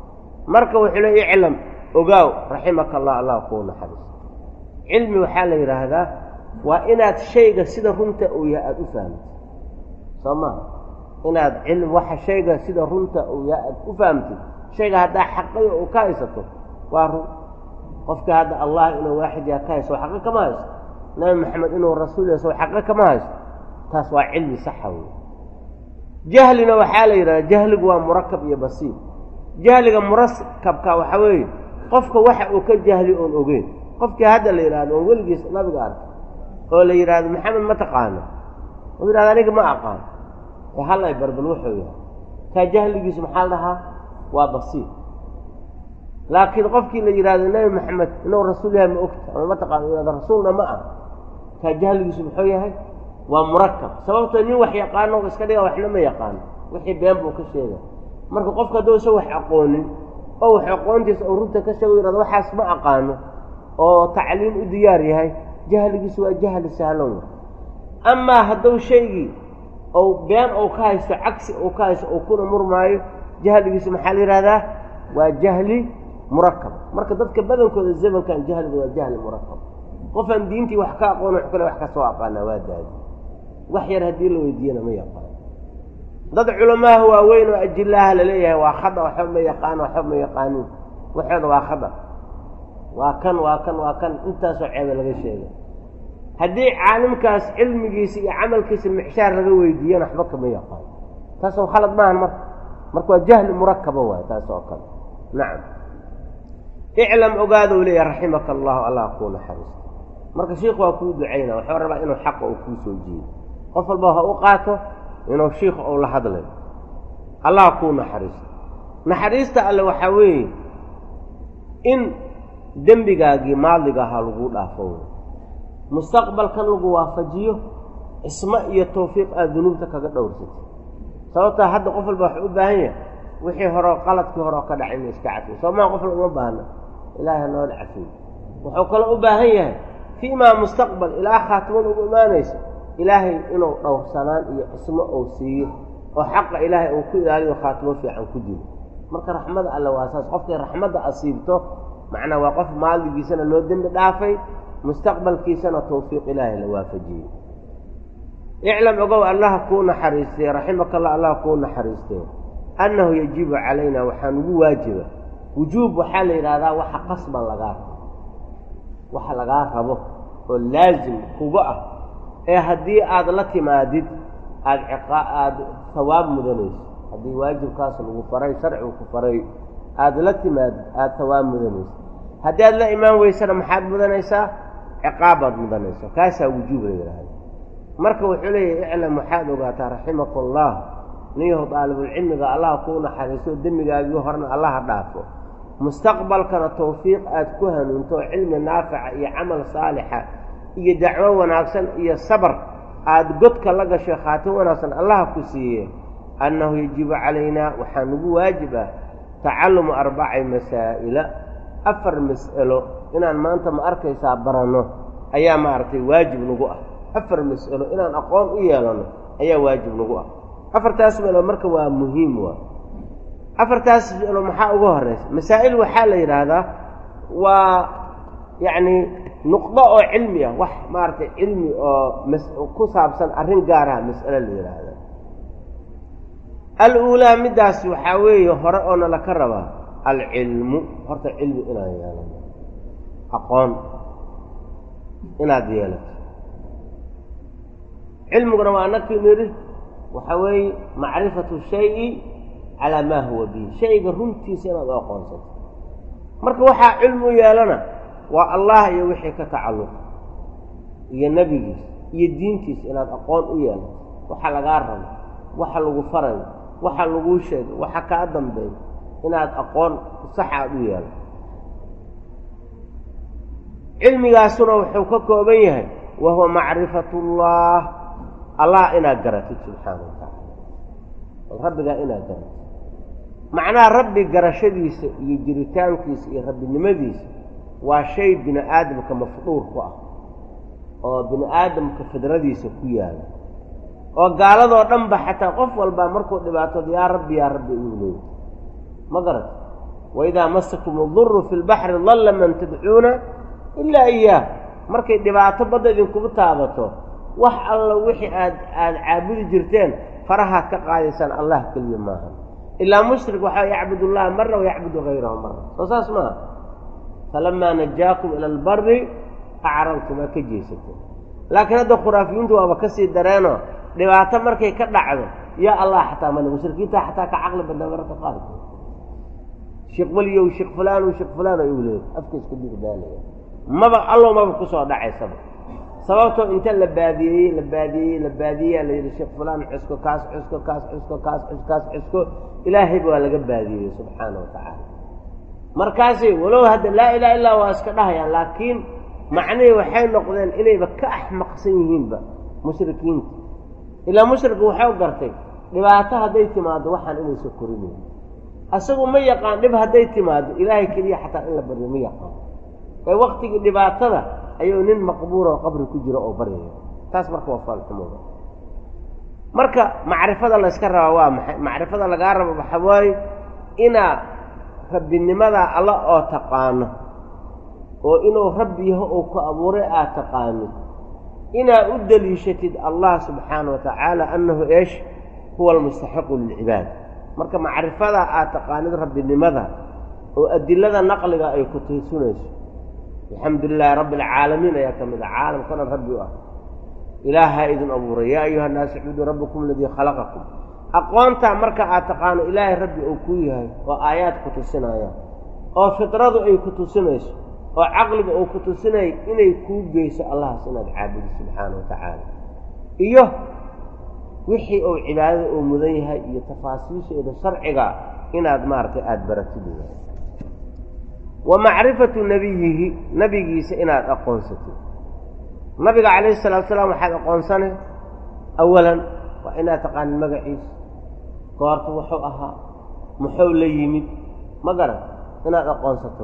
marka wuxuu le iclam ogaaw raximaka allah allah kuu naxariis cilmi waxaa la yidhaahdaa waa inaad shayga sida runta uu yahay aada u fahamtid soo maha inaad cilmi waxa shayga sida runta uu yahay aada u fahamtid shayga haddaa xaqayo uu ka haysato waa run qofkii hadda allah inuu waaxid yaha ka haysto xaqo kama haysto nabi maxamed inuu rasuul yahay soo xaqo kama haysto taas waa cilmi saxa wey jahlina waxaa la yidhahdaa jahligu waa murakab iyo basiir jahliga murakabka waxaa weeye qofka waxa uu ka jahli oon ogeyn qofkii hadda la yidhahdo oon weligiis nabiga arkay oo la yidhaahdo maxamed ma taqaano oo yidhahdo aniga ma aqaan ee hallay barbal wuxuu yahay kaa jahligiisu maxaa la dhahaa waa basiir laakiin qofkii la yidhahdo nebi maxamed inuu rasuul yahay ma ogta ama ma taqaano yihahdo rasuulna ma ah kaa jahligiisu muxuu yahay waa murakab sababtoo nin wax yaqaano iska dhiga waxna ma yaqaano wixii been buu ka sheegay marka qofka hadduu isa wax aqoonin oo wax aqoontiisa oo runta ka sheego yihahdo waxaas ma aqaano oo tacliim u diyaar yahay jahligiisu waa jahli sahlan wa amaa hadduu shaygii ou been ou ka haysto cagsi ou ka haysto ou kuna murmaayo jahligiisu maxaa la yidhahdaa waa jahli murakab marka dadka badankooda zamankan jahliga waa jahli murakab qofaan diintii wax ka aqoon wax kale wax kasoo aqaanaa waa daadi wax yar haddii la weydiiyana ma yaqaan dad culamaha waaweyn oo ajilaha laleeyahay waa khada waxba ma yaqaan waxba ma yaqaanin waxooda waa khada waa kan waa kan waa kan intaasoo ceebe laga sheegay haddii caalimkaas cilmigiisa iyo camalkiisa mixshaar laga weydiiyana waxba kama yaqaan taasoo khalad maahan marka marka waa jahli murakaba waay taas oo kale nacam iclam ogaadou leeyahay raximaka allahu allah kuu naxariisto marka shiikhu waa kuu ducayna waxuu rabaa inuu xaqa uu kuu soo jeedo qof walba ha u qaato inuu shiikhu ou la hadlayo allah kuu naxariisto naxariista alle waxaa weeye in dembigaagii maadiga ahaa laguu dhaafo wey mustaqbalkan lagu waafajiyo cismo iyo tawfiiq aad dunuubta kaga dhowrsatay sababtaa hadda qof walba waxuu u baahan yahay wixii hore qaladkii hore oo ka dhacay ina iska cafiyo soomaa qof walba uma baahna ilaahay hanoola cafiyo wuxuu kaloo u baahan yahay fii maa mustaqbal ilaa khaatimada ugu imaanayso ilaahay inuu dhowrsanaan iyo cismo ou siiyo oo xaqa ilaahay uu ku ilaaliyo khaatimo fiican ku jiro marka raxmada alle waa saas qofkay raxmadda asiibto macnaa waa qof maaligiisana loo dembi dhaafay mustaqbalkiisana tawfiiq ilaahay la waafajiyey iclam ogow allaha kuu naxariistay raximaka allah allah kuu naxariistee annahu yajibu calayna waxaa nugu waajiba wujuub waxaa la yidhahdaa waxa qasban lagaa rabo waxa lagaa rabo oo laasim kuga ah ee haddii aada la timaadid aada ciqaa aada hawaab mudanayso haddii waajibkaas lagu faray sharcigu ku faray aada la timaadid aada hawaab mudanayso haddii aada la imaan weysana maxaad mudanaysaa ciqaabbaad mudanaysaa kaasaa wujuub la yidhaahda marka wuxuu leeyahy iclam waxaad ogaataa raximaka allah niyahu daalibulcilmiga allah kuu naxariiso demmigaagii horena allaha dhaafo mustaqbalkana tawfiiq aada ku hanuunto cilmi naafica iyo camal saalixa iyo dacwo wanaagsan iyo sabar aada godka la gashay khaatim wanaagsan allaha ku siiye annahu yajibu calaynaa waxaa nagu waajib ah tacalumu arbaci masaa'ila afar mas'alo inaan maanta ma arkaysaa baranno ayaa maaragtay waajib nagu ah afar mas'alo inaan aqoon u yeelano ayaa waajib nagu ah afartaas mas'alo marka waa muhiim waa afartaas mas'alo maxaa uga horeysa masaa'il waxaa la yidhaahdaa waa yacni nuqdo oo cilmi ah wax maaragtay cilmi oo mas ku saabsan arrin gaaraha mas'alo la yidhaahda al-uulaa middaas waxaa weeye hore oo nala ka rabaa alcilmu horta cilmi inaan yeelano aqoon inaad yeelato cilmiguna waa anakii nidhi waxaa weeye macrifatu shayi calaa maa huwa bihi shayga runtiisa inaad u aqoonsato marka waxaa cilmi u yeelana waa allah iyo wixii ka tacalluqa iyo nebigiisa iyo diintiisa inaad aqoon u yeelato waxa lagaa rabo waxa lagu farayo waxa laguu sheegay waxa kaa dambeeyo inaad aqoon sax aad u yeelato cilmigaasuna wuxuu ka kooban yahay wa huwa macrifatullah allah inaad garatid subxaana wa tacaala bal rabbigaa inaad garatid macnaha rabbi garashadiisa iyo jiritaankiisa iyo rabbinimadiisa waa shay bini aadamka mafduur ku ah oo bini aadamka fidradiisa ku yaala oo gaaladoo dhan ba xataa qof walbaa markuu dhibaatooda yaa rabbi yaa rabbi uu leeyay ma garat waidaa masakum uduru fi lbaxri dalla man tadcuuna ilaa iyaah markay dhibaato badda idinkugu taabato wax alla wixii aad aada caabudi jirteen farahaad ka qaadaysaan allah keliya maaha ilaa mushrik waxaa yacbud allaha mara wayacbudu hayrahu mara soo saas maaha falamaa najaakum ila albari acraltum aa ka jeesateen laakiin hadda khuraafiyiintu waaba kasii dareenoo dhibaato markay ka dhacdo yaa allah xataa male mushrikiinta xataa ka caqli badnaa mararka qaarkood sheekh weliyow sheekh fulaanow sheekh fulaan ay u leeyahy afka iska digdaalaya maba allow maba kusoo dhacaysaba sababtoo inta la baadiyeeyey la baadiyeeyey la baadiyeyaa la yidhi sheekh fulaan cusko kaas cusko kaas cusko kaas cus kaas cusko ilaahayba waa laga baadiyeeyey subxaana wa tacaala markaasi walow hadda laa ilaha illaa waa iska dhahayaan laakiin macnihii waxay noqdeen inayba ka axmaqsan yihiinba mushrikiinta ilaa mushrika waxau gartay dhibaato hadday timaado waxaan inaysa korinayn asagu ma yaqaan dhib hadday timaado ilaahay keliya xataa in la baryo ma yaqaan ee waktigii dhibaatada ayuu nin maqbuura oo qabri ku jiro oo baryaya taas marka waa faalxumooda marka macrifada layska rabaa waa maxay macrifada lagaa rabo waxa waaye inaa rabbinimadaa alla oo taqaano oo inuu rabbi yaho uu ku abuuray aad taqaanid inaa u deliishatid allah subxaana wa tacaala annahu eesh huwa almustaxiqu lilcibaad marka macrifadaa aad taqaanid rabbinimada oo adilada naqliga ay ku tiisunayso alxamdu lilaahi rabbi alcaalamiin ayaa ka mid a caalamka dhan rabbi u ah ilaahaa idin abuuray yaa ayuha nnaas icbuduu rabbakum aladii khalaqakum aqoontaa marka aad taqaano ilaahay rabbi uu kuu yahay oo aayaad ku tusinayaan oo fidradu ay ku tusinayso oo caqliga uu ku tusinaya inay kuu geyso allahas inaad caabudo subxaana wa tacaala iyo wixii uu cibaadada uu mudan yahay iyo tafaasiisheeda sharciga inaad maaragtay aada baratid wa macrifatu nebiyihi nebigiisa inaad aqoonsatid nabiga calayhi salatu salaam waxaad aqoonsane awalan waa inaad taqaanid magaciisa goorta wuxuu ahaa muxuu la yimid ma garan inaad aqoonsato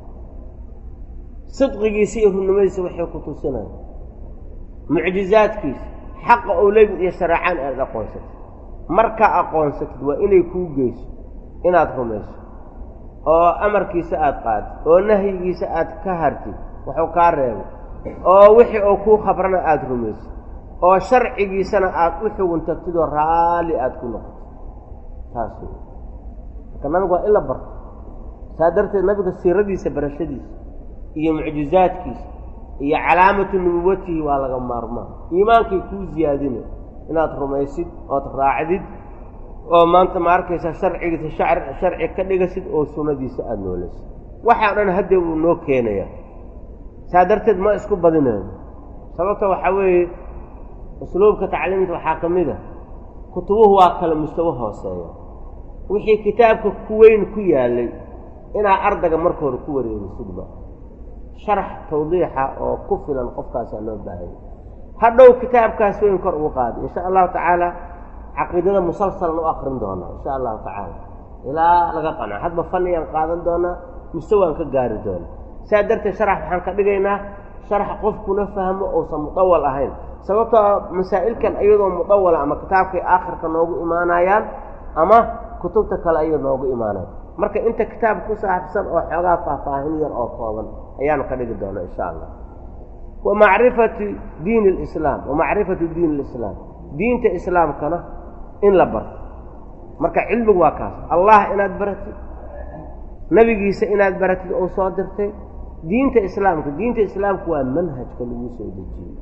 sidqigiisa iyo runnimadiisa waxay ku tusinaya mucjizaadkiisa xaqa ou lemid iyo shareecaan aad aqoonsatid markaa aqoonsatid waa inay kuu geyso inaad rumayso oo amarkiisa aada qaadid oo nahyigiisa aad ka hartid wuxuu kaa reebay oo wixii uu kuu khabrana aada rumaysid oo sharcigiisana aada u xugun tagtidoo raalli aada ku noqotid taas wey marka nabiga waa in la barto saa darteed nabiga siiradiisa barashadiisa iyo mucjizaadkiisa iyo calaamatu nubuwatihi waa laga maarmaan iimaankay kuu ziyaadina inaad rumaysid ood raacdid oo maanta ma arkaysa sharcigiisa shar sharci ka dhigasid oo sunnadiisa aada noolaysid waxaa dhan haddee wuu noo keenayaa saa darteed ma isku badinayno sababta waxaa weeye usluubka tacliimta waxaa ka mid a kutubuhu waa kale mustawo hooseeya wixii kitaabka ku weyn ku yaallay inaa ardayga marka hore ku wareerisidba sharax tawdiixa oo ku filan qofkaasaa loo baahanya hadhow kitaabkaas weyn kor ugu qaada insha allahu tacaala caqiidada musalsalan u akrin doonaa insha allahu tacaala ilaa laga qanco hadba faniyaan qaadan doonaa mise waan ka gaari doonaa saa darteed sharax waxaan ka dhigaynaa sharax qofkuna fahmo uusan mudawal ahayn sababtoo masaa'ilkan iyadoo mudawala ama kitaabkay aakhirka noogu imaanayaan ama kutubta kale ayay noogu imaanayan marka inta kitaab ku saabsan oo xoogaa faahfaahin yar oo kooban ayaanu ka dhigi doonaa insha allah wa macrifati diin alislaam wa macrifatu diin alislaam diinta islaamkana in la barto marka cilmigu waa kaas allah inaad baratid nebigiisa inaad baratid oo soo dirtay diinta islaamka diinta islaamka waa manhajka lagu soo dejiyey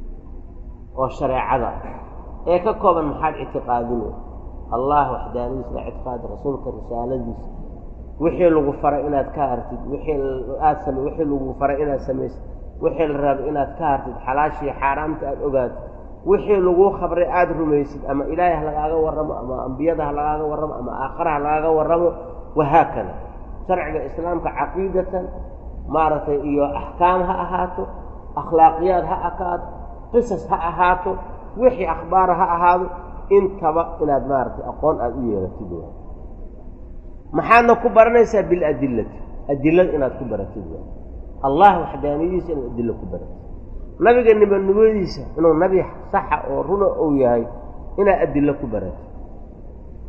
oo shareecada ee ka kooban maxaad ictiqaadine allah waxdaanadiisa la ictiqaadi rasuulka risaaladiisa wixii lagu faray inaad ka hartid wixii aad same wixii lagu faray inaad samaysid wixii la raabay inaad ka hartid xalaashii xaaraamta aada ogaatid wixii laguu khabray aada rumaysid ama ilaahay ha lagaaga warramo ama ambiyada ha lagaaga warramo ama aakhara ha lagaaga warramo wahaakada sharciga islaamka caqiidatan maaragtay iyo axkaam ha ahaato akhlaaqiyaad ha akaato qisas ha ahaato wixii akhbaara ha ahaado intaba inaad maaragtay aqoon aada u yeelatid waa maxaadna ku baranaysaa biladillati adilada inaad ku baratid waa allah waxdaaniyadiisa inaad adilo ku baratid nabiga nimanimadiisa inuu nabi saxa oo runa uu yahay inaad adilo ku baratid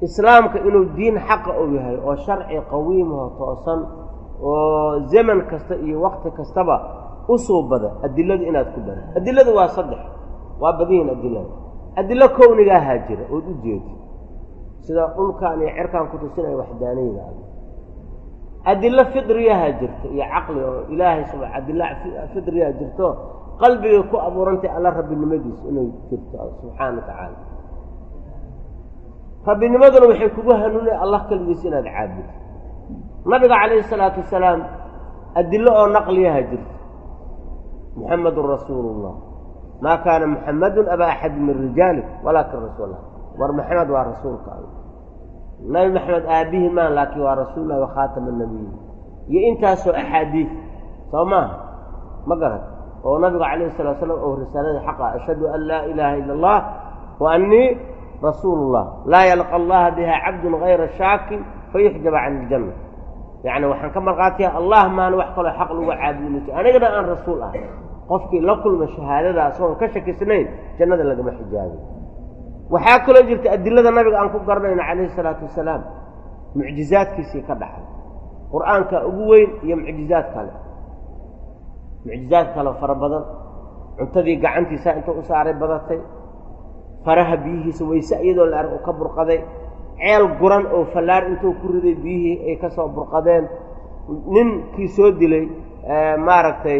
islaamka inuu diin xaqa uu yahay oo sharci qawiimaho toosan oo zaman kasta iyo wakti kastaba u suubada adiladu inaad ku bara adiladu waa saddex waa badiyin adilada adilo kownigaahaa jira ood u jeedi sida dhulkan iyo cerkaan ku tusinaya waxdaaniyada a adilo fidriyahaa jirta iyo caqli oo ilaahay sub adilo fidriyaha jirto qalbigay ku abuurantay alla rabbinimadiisa inay jirto subxaana wa tacaala rabbinimaduna waxay kugu hanuunaya allah keligiisa inaad caabudo nabiga calayhi isalaatu wasalaam adilo oo naqliyaha jirta muxamedun rasuulu llah maa kaana muxamadun aba axadi min rijaali walaakin rasuulah war maxamed waa rasuulka alla nabi maxamed aabbihi maan laakiin waa rasuullah wa khaatama nabiyin iyo intaasoo axaadiid soo maaha ma garan oo nabiga calayhi salatu slam oo risaalada xaqa ashhadu an laa ilaaha ila allah wa annii rasuulu llah laa yalqa allaha biha cabdun gayra shaakin fayuxjaba can iljanna yacni waxaan ka marqaatiya allah maana wax kaloo xaq lagu caabudinayso anigana aan rasuul ah qofkii la kulma shahaadada asagoon ka shakisnayn jannada lagama xijaabay waxaa kaloo jirta adilada nabiga aan ku garanayno calayhi salaatu wasalaam mucjizaadkiisii ka dhaxay qur-aanka ugu weyn iyo mucjizaad kale mucjizaad kale fara badan cuntadii gacantiisa intuu u saaray badatay faraha biyihiisa wayse iyadoo la arg u ka burqaday ceel guran oo fallaar intuu ku riday biyihii ay ka soo burqadeen ninkii soo dilay maaragtay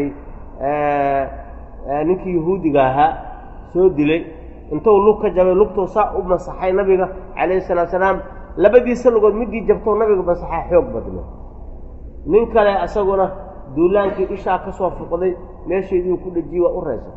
ninkii yahuudiga ahaa soo dilay intuu lug ka jabay lugtuu saa u masaxay nabiga calayhi salaatu salaam labadiisa lugood midii jabtou nabiga masaxaa xoog badna nin kale isaguna duulaankii ishaa ka soo fuqday meesheediiu ku dhejiyey waa u reysa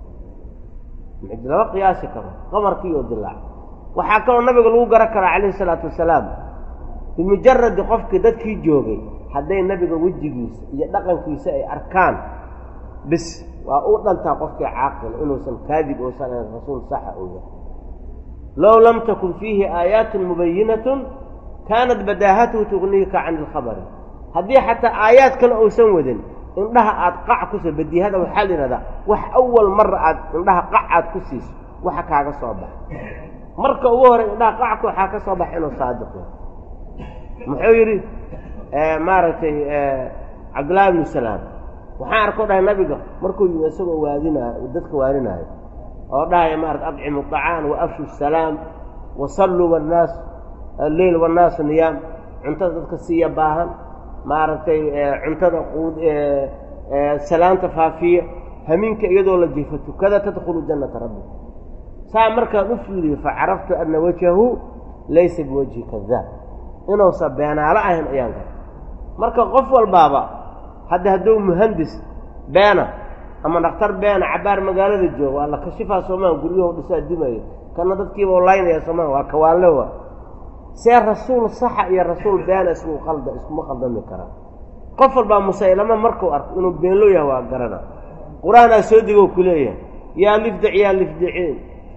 lama qiyaasi karo qamarkii oo dilaac waxaa kaloo nabiga lagu garan karaa calayhi salaatu wasalaam bimujaradi qofkii dadkii joogay hadday nabiga wejigiisa iyo dhaqankiisa ay arkaan bis waa u dhantaa qofkii caaqil inuusan kaadib uusan ahayn rasuul saxa uu yahay low lam takun fiihi aayaatun mubayinatun kaanat badaahatuhu tugniika can ilkhabari haddii xataa aayaad kale uusan wadin indhaha aad qac kuso badihada waxaa la yidhahdaa wax awal mara aad indhaha qac aad ku siiso waxa kaaga soo baxa marka ugu horey indhaha qacka waxaa ka soo baxa inuu saadiq yahay muxuu yidhi maaragtay cabdullaahi ibnu salaam waxaan arkoo dhahay nabiga markuu yimi isagoo waadinaayo dadka waaninaayo oo dhahaya maarata adcimu طacaan wa afshu salaam wa salluu wannaas alleyl wannaasu niyaam cuntada dadka siiya baahan maaragtay cuntada quud salaanta faafiya hamiinka iyadoo la jiifo tukada tadkhulu jannata rabbi saa markaan u fiiriyo facaraftu ana wajhahu laysa biwajhi kadaab inuusan beenaalo ahayn ayaan garay marka qof walbaaba hadda hadduu muhandis beena ama dhakhtar beena cabaar magaalada jooga waa la kashifaa soomaa guryahu dhisaa dumaya kana dadkiiba laynaya soomaa waa kawaanle wa see rasuul saxa iyo rasuul beena isku qalda iskuma qaldami karaan qof walbaa musaylama markuu arko inuu beenloo yahay waa garana qur-aanaa soo degoo ku leeyahay yaa lifdic yaa lifdiciin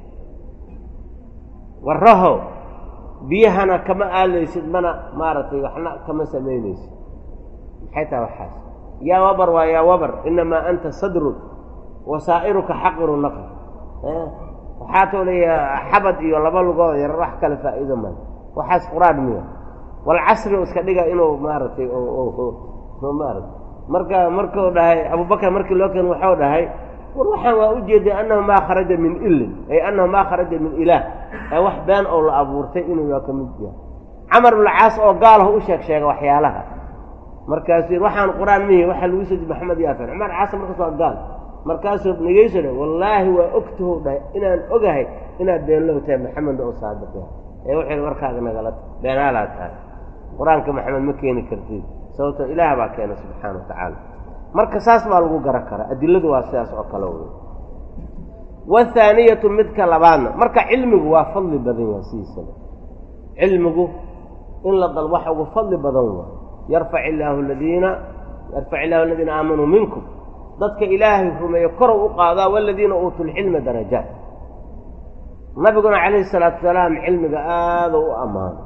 warrahow biyahana kama aalaysid mana maaragtay waxna kama samaynaysid maxay tahay waxaas yaa wabar waa yaa wabar inamaa anta sadrun wasaa'iruka xaqiru naql waxaa too leeyaha xabad iyo laba lugood yar wax kale faa'iido male waxaas qur-aan miya walcasri iska dhiga inuu maaragtay maarata marka markuu dhahay abubakar markii loo keen waxuu dhahay war waxaan waa ujeeday annahu maa kharaja min ilin ay annahu maa kharaja min ilaah ee wax been oo la abuurtay inuu yaa ka mid yahay camar ibnulcaas oo gaalahu u sheeg sheega waxyaalaha markaasuu yidhi waxaan qur-aan mihi waxaa lagu soo maxamed yaafan cumar caas markaas waa gaal markaasuu nageyso dhahay wallaahi waa ogtahow dhahay inaan ogahay inaad beenlow tahay maxamed oo saadiq yahay ee wuxuu yidhi warkaaga nagala beenaalaad tahay qur-aanka maxamed ma keeni kartid sababto ilaah baa keena subxaana wa tacaala marka saas baa lagu garan karaa adiladu waa sidaas oo kale wey wathaaniyatu midka labaadna marka cilmigu waa fadli badan yahay sidiisaba cilmigu in la dal waxa ugu fadli badan waa yarfac illaahu aladiina yarfac illahu aladiina aamanuu minkum dadka ilaahay rumeeyo korow u qaadaa waladiina uutuu lcilma darajaat nabiguna calayhi salaatu wasalaam cilmiga aada u ammaano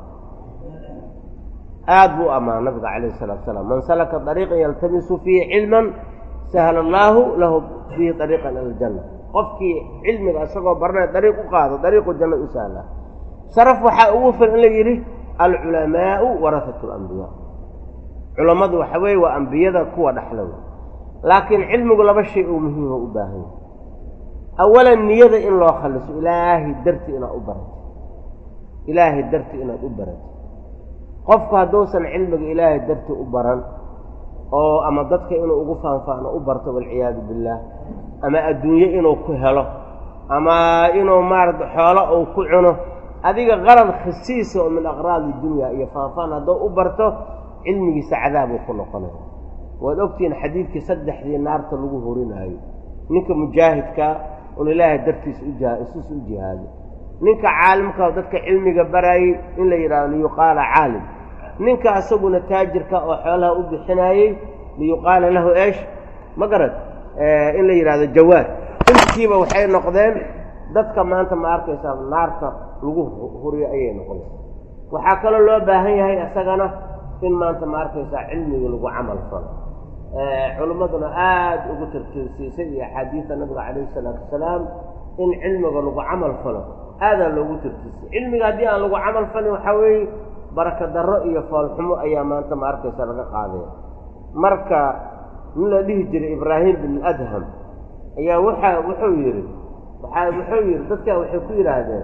aad buu u ammaano nabiga calayhi salatu wasalaam man salaka dariiqan yaltamisu fiihi cilman sahla allaahu lahu fiihi dariiqan ila aljanna qofkii cilmiga isagoo baranaya dariiq u qaado dariiqu jannada u sahla sharaf waxaa ugu filan in la yidhi alculamaau warahatu alambiyaa culammadu waxa weeye waa ambiyada kuwa dhexla wey laakiin cilmigu laba shay oo muhiima u baahan yahay awalan niyada in loo khaliso ilaahay darti inaad u barato ilaahay darti inaad u barato qofku hadduusan cilmiga ilaahay darti u baran oo ama dadka inuu ugu faanfaano u barto walciyaadu billaah ama adduunye inuu ku helo ama inuu maarata xoolo uu ku cuno adiga qarad khasiisa oo min aqraadi dunya iyo faanfaan hadduu u barto cilmigiisa cadaab uu ku noqonaya waad ogtihiin xadiidkii saddexdii naarta lagu horinaayo ninka mujaahidka un ilaahay dartiis uja isus u jihaado ninka caalimka oo dadka cilmiga baraayey in la yidhahdo liyuqaala caalim ninka asaguna taajirka oo xoolaha u bixinaayey liyuqaala lahu eesh ma garad in la yidhahdo jawaad intiiba waxay noqdeen dadka maanta ma arkaysaa naarta lagu huriyo ayay noqonaysa waxaa kaloo loo baahan yahay isagana in maanta ma arkaysaa cilmiga lagu camal falo culimmaduna aada ugu tartiirsiisay iyo axaadiida nabiga calayhi isalaatu wasalaam in cilmiga lagu camal falo aadaa loogu tartiirsay cilmiga haddii aan lagu camal falin waxaa weeye baraka darro iyo foolxumo ayaa maanta ma arkaysa laga qaadaya marka nin la dhihi jiray ibraahim bin adham ayaa waxa wuxuu yidhi waaa wuxuu yidhi dadkaa waxay ku yidhaahdeen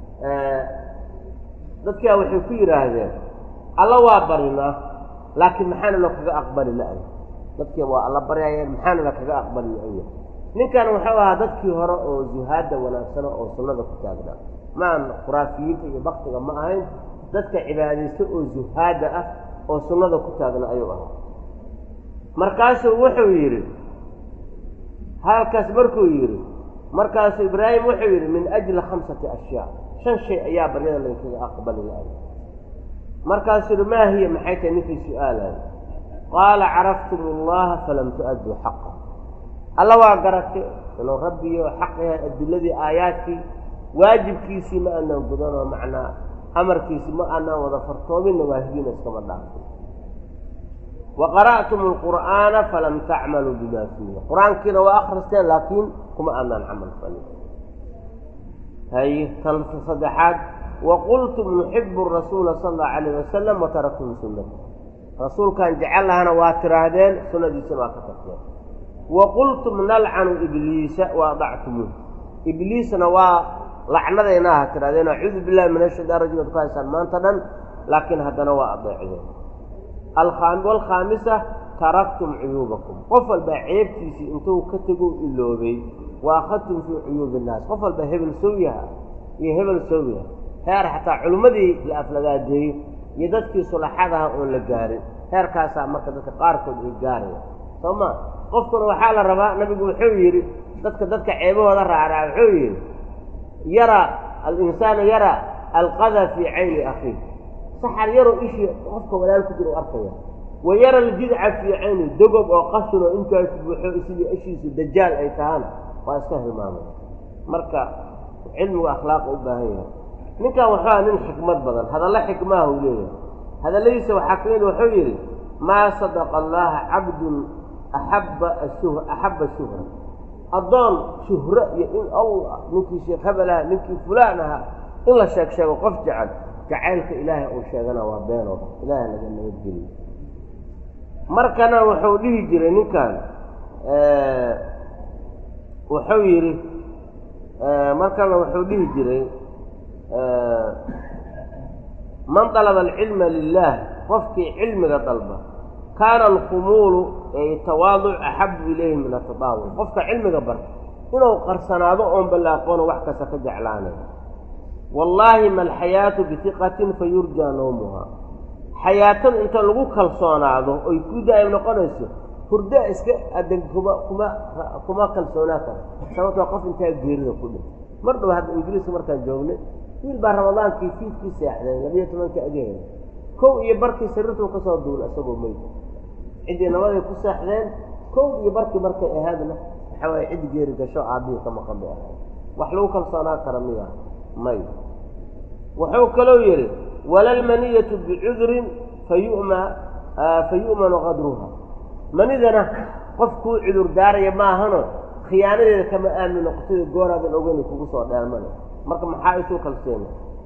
dadkaa waxay ku yidhaahdeen alla waa barinaa laakiin maxaana la kaga aqbali la-ay dadkii waa alla baryayeen maxaana la kaga aqbali la-aya ninkan wuxuu ahaa dadkii hore oo zuhaadda wanaagsana oo sunnada ku taagnaa maan khuraafiyiinta iyo baktiga ma ahayn dadka cibaadaysto oo zuhaadda ah oo sunnada ku taagna ayuu ahaa markaasuu wuxuu yidhi halkaas markuu yidhi markaasuu ibraahim wuxuu yidhi min ajli khamsati ashyaa shan shay ayaa baryada laynkaga aqbali la-ay markaasuu yidhi maa hiya maxay tahay ninkii su-aalayo qaala caraftum allaha falam tu-adduu xaqa alla waa garatay inuu rabbiyo xaq yahay adiladii aayaadkii waajibkiisii ma aanaan gudanoo macnaa amarkiisii ma aanaan wada fartoominna waahidiina iskama dhaafin wa qara'tum alqur'aana falam tacmaluu bima fiihi qur-aankiina waa akhristeen laakiin kuma aanaan camal falin haye tan saddexaad wa qultum nuxibu rasuula sala allahu calayh wasalam wa taraktum sunnata rasuulkaan jecel lahana waa tiraahdeen sunnadiisina waa ka tagteen wa qultum nalcanu ibliisa wa adactumuuh ibliisna waa lacnadayna aha tirahdeen acuudu billahi min ashaytaan rajim ad ku haysaan maanta dhan laakiin haddana waa adeecdeen waalkhaamisa taraktum cuyuubakum qof walbaa ceebtiisii intuu ka tego iloobay wa akhadtum fii cuyuubi innaas qof walbaa hebel sowyaha iyo hebel sowyaha heer xataa culimmadii la aflagaadeeyo iyo dadkii sulaxadaha oon la gaarin heerkaasaa marka dadka qaarkood ay gaaraya soo ma qofkuna waxaa la rabaa nabigu wuxuu yidhi dadka dadka ceebahooda raacraa wuxuu yidhi yara alinsaanu yara alqada fii cayni akhiih saxar yaroo ishii qofka walaal ku jira u arkaya wa yara aljidca fii cayni dogob oo qashin oo intaas buuxo sidii ishiisu dajaal ay tahaan waa iska hilmaamay marka cilmigu akhlaaqa u baahan yahay ninkan wuxuu aha nin xikmad badan hadallo xikmaha uu leeyahay hadalladiisa waxaa ka mid wuxuu yidhi maa sadaqa allaha cabdun axabba ashuh axabba shuhra addoon shuhro iyo in allah ninkii sheekh hebel aha ninkii fulaan ahaa in la sheeg sheego qof jecel jacaylka ilaahay uu sheegana waa beeno ilaahay laga nabadgeliyo markana wuxuu dhihi jiray ninkan wuxuu yidhi markana wuxuu dhihi jiray man dalaba alcilma lilah qofkii cilmiga dalba kaana alkhumuulu ee tawaaduc axabu ilayhi min atadaawul qofka cilmiga barta inuu qarsanaado oon ballaaqoono wax kasta ka jeclaanay wallaahi ma alxayaatu bihiqatin fa yurjaa nawmuhaa xayaatada inta lagu kalsoonaado oy ku daa'im noqonayso hurda iska adan kuma kuma kuma kalsoonaa kara sababtoo qof intaa geerida ku dhin mar dhow hadda ingiriiska markaan joognay wiil baa ramadaankii fiidkii seexday labiyo tobankii agaheeda kow iyo barkii sariirtuu ka soo duula isagoo meyd ciddii nabaday ku seexdeen kow iyo barkii markay ahaadna waxaa waaye ciddi geeri gasho aabbihii ka maqan bay ahayd wax lagu kalsoonaa kara miya may wuxuu kaloo yidhi walalmaniyatu bicudrin fayuma fa yu'manu qadruha manidana qof kuu cudur daaraya maahano khiyaanadeeda kama aamin noqotay gooraadan ogeyn kugu soo dheelmana marka maxaa isu kalseena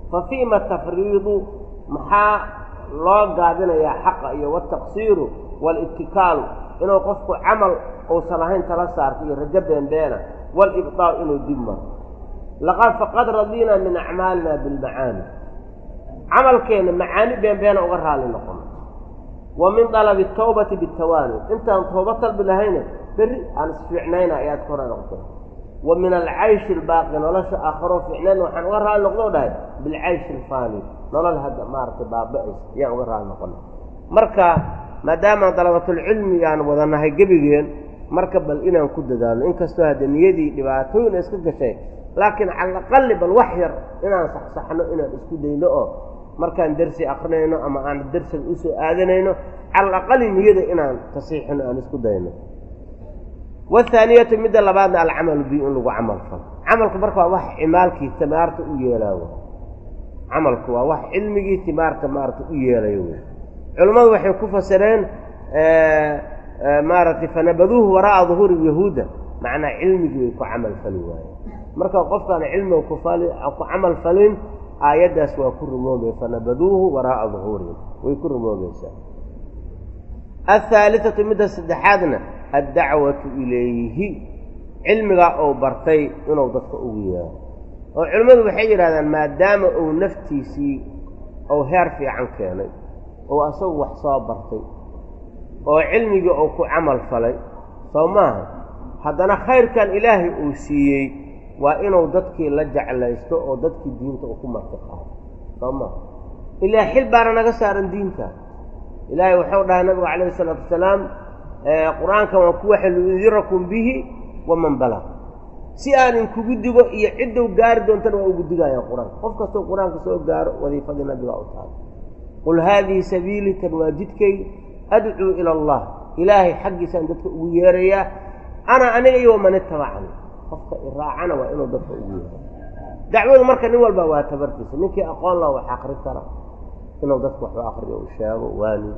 fa fiima tafriidu maxaa loo gaabinayaa xaqa iyo wataqsiiru walittikaalu inuu qofku camal uusan ahayn tala saarto iyo rajo beenbeena walibdaa'u inuu dib maro laqad faqad radiinaa min acmaalina bilmacaani camalkeenna macaani beenbeena uga raalli noqono wa min dalabi tawbati bitawaani intaan tooba talbi lahayna berri aan isfiicnayna ayaad ka hora noqotay wa min alcayshi albaaqi nolosha aakharo fiicnayn waxaan uga raalli noqdoo dhahay bilcayshi alfaani nolol hadda maaragtay baaba-ays ayaan uga raalli noqona marka maadaama dalabatulcilmi aan wadanahay gebigeen marka bal inaan ku dadaalno inkastoo hadda niyadii dhibaatooyin iska gashay laakiin cala aqali bal wax yar inaan saxsaxno inaan isku dayno oo markaan dersi akrinayno ama aan dersiga usoo aadanayno cala aqali niyada inaan tasiixino aan isku dayno wathaaniyatu midda labaadna alcamalu bi in lagu camal falo camalku marka waa wax cimaalkii timaarta u yeelaayo camalku waa wax cilmigii timaarta maarata u yeelayo wey culammadu waxay ku fasireen maaragtay fanabaduuhu waraa'a duhuuri yahuuda macnaa cilmigii way ku camal fali waayeen marka qofkaan cilmiga kufali ku camal falin aayaddaas waa ku rumoobaya fanabaduuhu waraa'a duhuurihim way ku rumoobaysaa aلثaaliثaةu midda saddexaadna addacwatu ilayhi cilmigaa uu bartay inuu dadka ugu yeero oo culimmadu waxay yidhahdaan maadaama uu naftiisii uu heer fiican keenay oo asagu wax soo bartay oo cilmigii uu ku camal falay soo maaha haddana khayrkan ilaahay uu siiyey waa inuu dadkii la jeclaysto oo dadkii diinta uu ku marti qaado soo maaha ilaa xil baana naga saaran diinta ilaahay wuxuu dhahay nabigu calayhi isalaatu wasalaam qur-aankan waa ku waxa liudirakum bihi waman balag si aan inkugu digo iyo ciddow gaari doontana waa ugu digayaan qur-aanka qof kastoo qur-aanka soo gaaro wadiifadii nabiga u tahay qul haadihi sabiilii tan waa jidkay adcuu ila allah ilaahay xaggiisaan dadka ugu yeerayaa ana aniga iyo waman itabacani qofka iraacana waa inuu dadka ugu yeero dacwadu marka nin walba waa tabartiisa ninkii aqoon laha wax akri kara inuu dadka waxu akriyo u sheego waani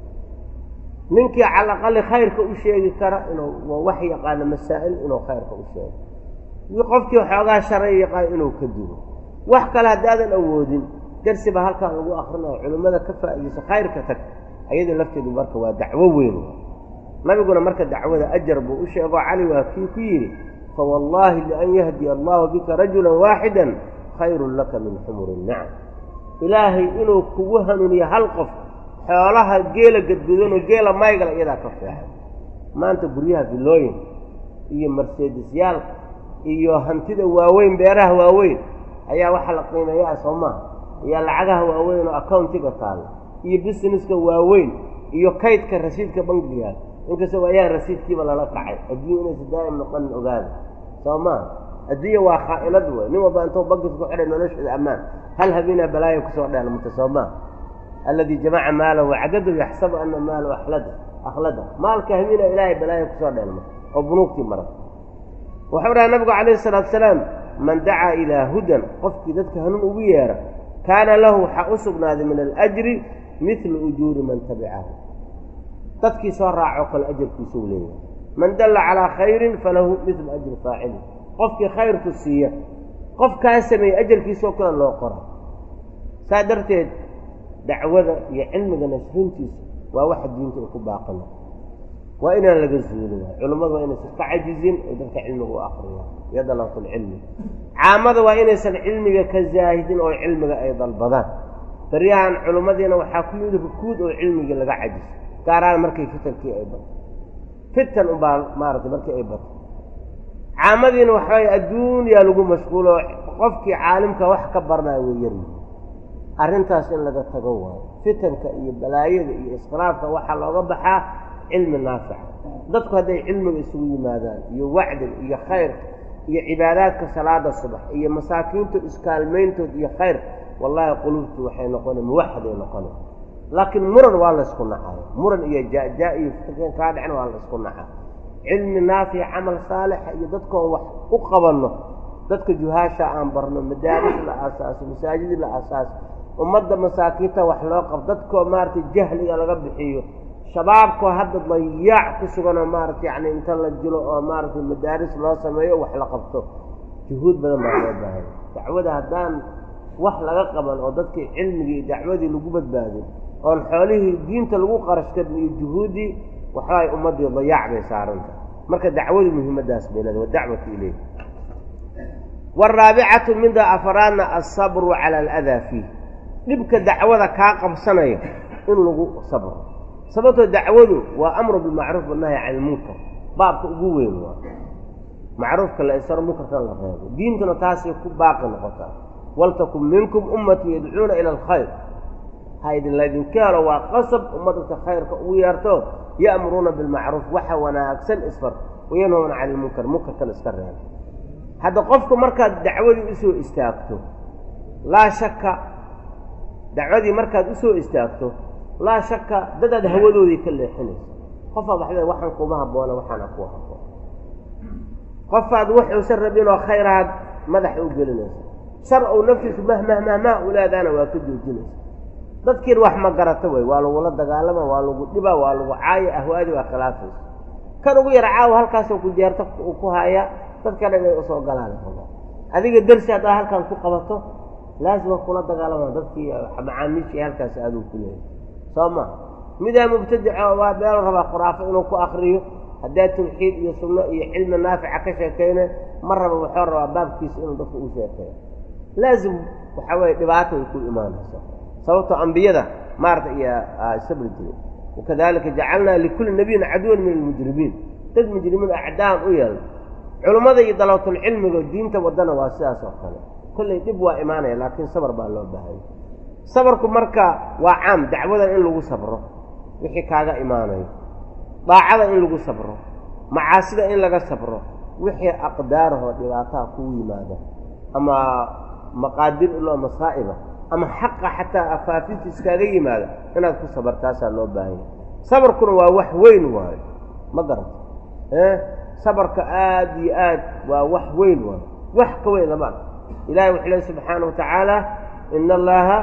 ninkii cala aqali khayrka u sheegi kara inuu wax yaqaano masaa'il inuu khayrka u sheego qofkii xoogaa sharay yaqaan inuu ka digo wax kale haddaadan awoodin darsi baa halkaan lagu akrinayo culimmada ka faa'iidaysa khayrka tag ayada lafteedu marka waa dacwo weyn nabiguna marka dacwada ajar buu u sheego cali waa kii ku yidhi fawallaahi lian yahdiya allahu bika rajulan waaxidan khayrun laka min xumuri nacam ilaahay inuu kugu hanuuniyo hal qof xoolaha geela gadgudanoo geela maygala iyadaa ka fiixay maanta guryaha villooyin iyo marseedisyaalka iyo hantida waaweyn beeraha waaweyn ayaa waxaa la qiimeeyaa soo maaha ayaa lacagaha waaweyn oo accountiga taalla iyo busineska waaweyn iyo kaydka rasiidka bangiga inkastoo ayaan rasiidkiiba lala kacay adduunya inaysa daa'im noqonin ogaada soo maaha adduunya waa khaa'inad wey nin walba intuu bankis ku xidhay nolosheeda ammaan hal habeenaa balaaya kusoo dheelmata soo maaha alladii jamaca maalahu wacdadu yaxsabu ana maalahu alada akhlada maalka habeenaa ilaahay balaaya kusoo dheelma oo bunuugtii mara wuxuu dhaha nabigu calayhi salaatu salaam man dacaa ilaa hudan qofkii dadka hanuun ugu yeera kaana lahu waxaa u sugnaaday min alajri midlu ujuuri man tabicahu dadkii soo raacoo kale ajarkiisuu leeyahay man dalla calaa khayrin falahu midlu ajri faacili qofkii khayrku siiya qof kaa sameeyey ajarkiisoo kale loo qora saa darteed dacwada iyo cilmiga nashrintiisa waa waxa diinta ay ku baaqana waa inaan laga zuulin culummadu waa inaysan ka cajizin oo dadka cilmiga u akriyaan iyo dalabatulcilmi caamada waa inaysan cilmiga ka zaahidin oo cilmiga ay dalbadaan baryahan culimmadiina waxaa ku yimid rukuud oo cilmigii laga cajiso gaaraan markay fitankii ay bato fitan unbaa maaratay markii ay bato caamadiina waxaay adduunyaa lagu mashquulo qofkii caalimka wax ka barnayo way yaryi arrintaas in laga tago waayo fitanka iyo balaayada iyo iskhilaafka waxaa looga baxaa cilmi naafica dadku hadday cilmiga isugu yimaadaan iyo wacdiga iyo khayr iyo cibaadaadka salaada subax iyo masaakiintood iskaalmayntood iyo khayr wallaahi qulubtu waxay noqona muwaxaday noqona laakiin muran waa laysku nacay muran iyo jaa-jaa iyo fitankan kaa dhicin waa laysku naca cilmi naafic camal saalixa iyo dadkoon wax u qabanno dadka juhaasha aan barno madaaris la aasaaso masaajid la aasaaso ummadda masaakiinta wax loo qabo dadkoo maaragtay jahliga laga bixiyo shabaabkoo hadda dayaac ku suganoo maaragta yacni inta la jilo oo maaragtay madaaris loo sameeyo wax la qabto juhuud badan baa loo baahaya dacwada haddaan wax laga qaban oo dadkii cilmigii iyo dacwadii lagu badbaadin oon xoolihii diinta lagu qarash karin iyo juhuuddii waxaay ummaddii dayaac bay saaranta marka dacwadu muhiimaddaas bay leeda wadacwatu ileyh waraabicatu mida afaraadna alsabru cala aladaa fiih dhibka dacwada kaa qabsanaya in lagu sabro sababtoo dacwadu waa amru bilmacruuf wanahyi can ilmunkar baabka ugu weyn waa macruufka la isaro munkarkan la reebo diintuna taasay ku baaqi noqotaa waltakun minkum ummatu yadcuuna ila alkhayr ha idin laydinka helo waa qasab ummadadka khayrka ugu yeerto ya'muruuna bilmacruuf waxa wanaagsan isfar wayanhowna cani ilmunkar munkarkan iska reebo hadda qofku markaad dacwadii usoo istaagto laa shakka dacwadii markaad usoo istaagto laa shakka dadaad hawadoodii ka leexinaysa qofaad waxba waxaan kuma habboona waxaana ku habboon qofaad waxuusan rabinoo khayraad madaxa u gelinaysa shar ou naftiisu mahmah mahmah u leedaana waa ka joojinaysa dadkiin wax ma garata wey waa lagula dagaalama waa lagu dhiba waa lagu caaya ahwaadii waa khilaafaysa kan ugu yar caawa halkaasoo ku jeerta ku haya dadka dhan inay usoo galaan adiga dersi haddaa halkan ku qabato laazima kula dagaalama dadkii macaamiishii halkaas aaduu ku leeyahy soo ma midaa mubtadico waa meel rabaa khuraafo inuu ku akriyo haddaa tawxiid iyo sunno iyo cilmi naafica ka sheekayna ma raba wuxuu rabaa baabkiisa inuu dadka u sheekeeyo laazim waxaa weye dhibaato ay ku imaanaysa sababtoo ambiyada maarata iyo sabri jiray wakadalika jacalnaa likulli nabiyin caduwan min almujrimiin dad mujrimiin acdaan u yeelna culummada iyo dalabatulcilmiga diinta waddana waa sidaas oo kale kollay dhib waa imaanaya laakiin sabar baa loo baahanya sabarku marka waa caam dacwadan in lagu sabro wixii kaaga imaanayo daacada in lagu sabro macaasida in laga sabro wixii aqdaarahoo dhibaataha kugu yimaada ama maqaadir iloo masaa'iba ama xaqa xataa afaafinta iskaaga yimaada inaad ku sabartaasaa loo baahanya sabarkuna waa wax weyn waayo ma garata sabarka aada iyo aad waa wax weyn waayo wax ka weyn lama arko ilahay wuxuu lehy subxaana wa tacaala in allaha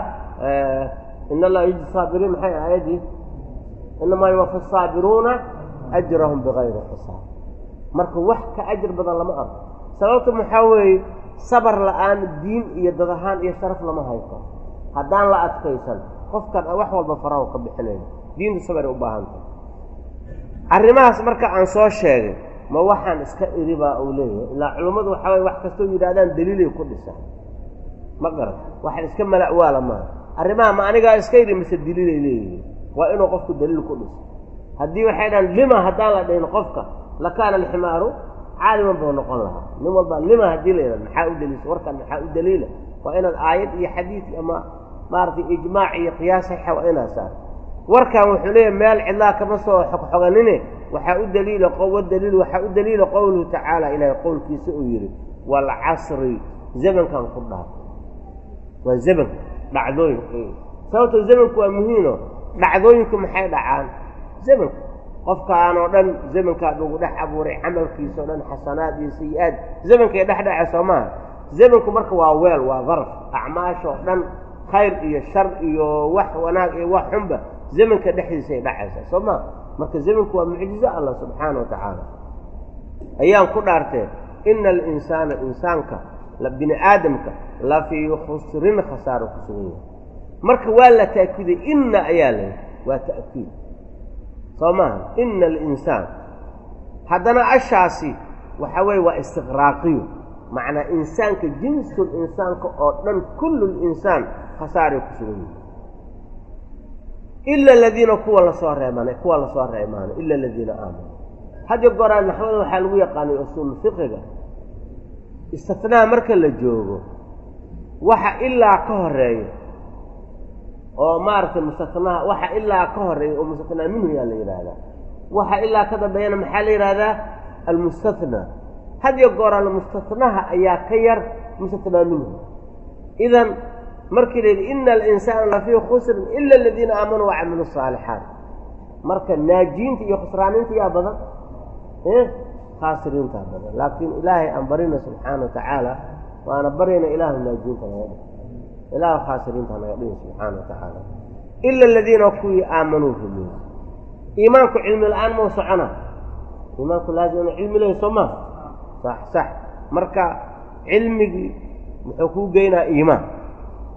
in allaha yujzi saabiriin maxay aayadii inamaa yuwafi saabiruuna ajrahum bigayri xisaab marka wax ka ajir badan lama arko sababta maxaa weeye sabar la-aan diin iyo dad ahaan iyo sharaf lama haysto haddaan la adkaysan qofkan wax walba faraho ka bixinayo diintu sabaray u baahantah arrimahaas marka aan soo sheegay ma waxaan iska iri baa uu leeyahay ilaa culummadu waxaa waye wax kastoo yidhahdaan daliilay ku dhisan ma garan waxaan iska mala'waala maaha arrimaha ma anigaa iska iri mise daliilay leeyihiin waa inuu qofku daliil ku dhiso haddii waxay dhahan lima haddaan la dhahin qofka lakaana alximaaru caaliman buu noqon lahaa nin walba lima haddii la yidhahdo maxaa u daliisa warkan maxaa u daliila waa inaad aayad iyo xadiid ama maaragtay ijmaac iyo qiyaas saxixa waa inaad saar warkan wuxuu leeyahay meel cidlaa kama soo xogxoganine waxaa u daliila daliil waxaa u daliila qowluhu tacaala ilaahay qowlkiisa uu yidhi waalcasri zamankan ku dhaaf waa zamanka dhacdooyinka sababtoo zamanku waa muhiino dhacdooyinku maxay dhacaan zamanku qofkaan oo dhan zamankaa lagu dhex abuuray camalkiisa o dhan xasanaad iyo sayi-aad zamankay dhex dhaca soo maaha zamanku marka waa weel waa darf acmaashoo dhan khayr iyo shar iyo wax wanaag iyo wax xunba zamanka dhexdiisay dhacaysaa soo maa marka zamanku waa mucjizo allah subxaana wa tacaala ayaan ku dhaartee ina alinsaana insaanka bini aadamka la fii khusrin khasaaro ku sugan yahay marka waa la ta'kiiday inna ayaa la waa ta'kiid soo maaha ina alinsaan haddana ashaasi waxa weeye waa istiqraaqiyo macnaa insaanka jinsul insaanka oo dhan kullu linsaan khasaaray ku sugan yihi ila aladiina kuwa lasoo reemanay kuwa lasoo reemaanay ila aladiina aamanuu haddi goraa naxwada waxaa lagu yaqaanay usuul fiqiga istifnaa marka la joogo waxa ilaa ka horeeya oo maaragtay mustatnaha waxa ilaa ka horeeya oo mustatnaa minhu yaa la yidhaahdaa waxa ilaa ka dambeeyana maxaa la yidhahdaa almustathnaa hadiyo gooraal mustatnaha ayaa ka yar mustatnaa minhu idan markii la yidhi ina alinsaana lafii khusrin ila aladiina aamanuu wacamilu saalixaat marka naajiinta iyo khusraaninta yaa badan khaasiriintaa badan laakiin ilaahay aan barina subxaana wa tacaala waana baryayna ilaahu naajiinta naga dhi ilaahu khaasiriinta naga dhihi subxaana wa tacaala ila aladiina kuwii aamanuu rumeeyey iimaanku cilmi la-aan mau socona iimaanku laazim inu cilmi lehay soo maa sax sax marka cilmigii muxuu kuu geynaa iimaan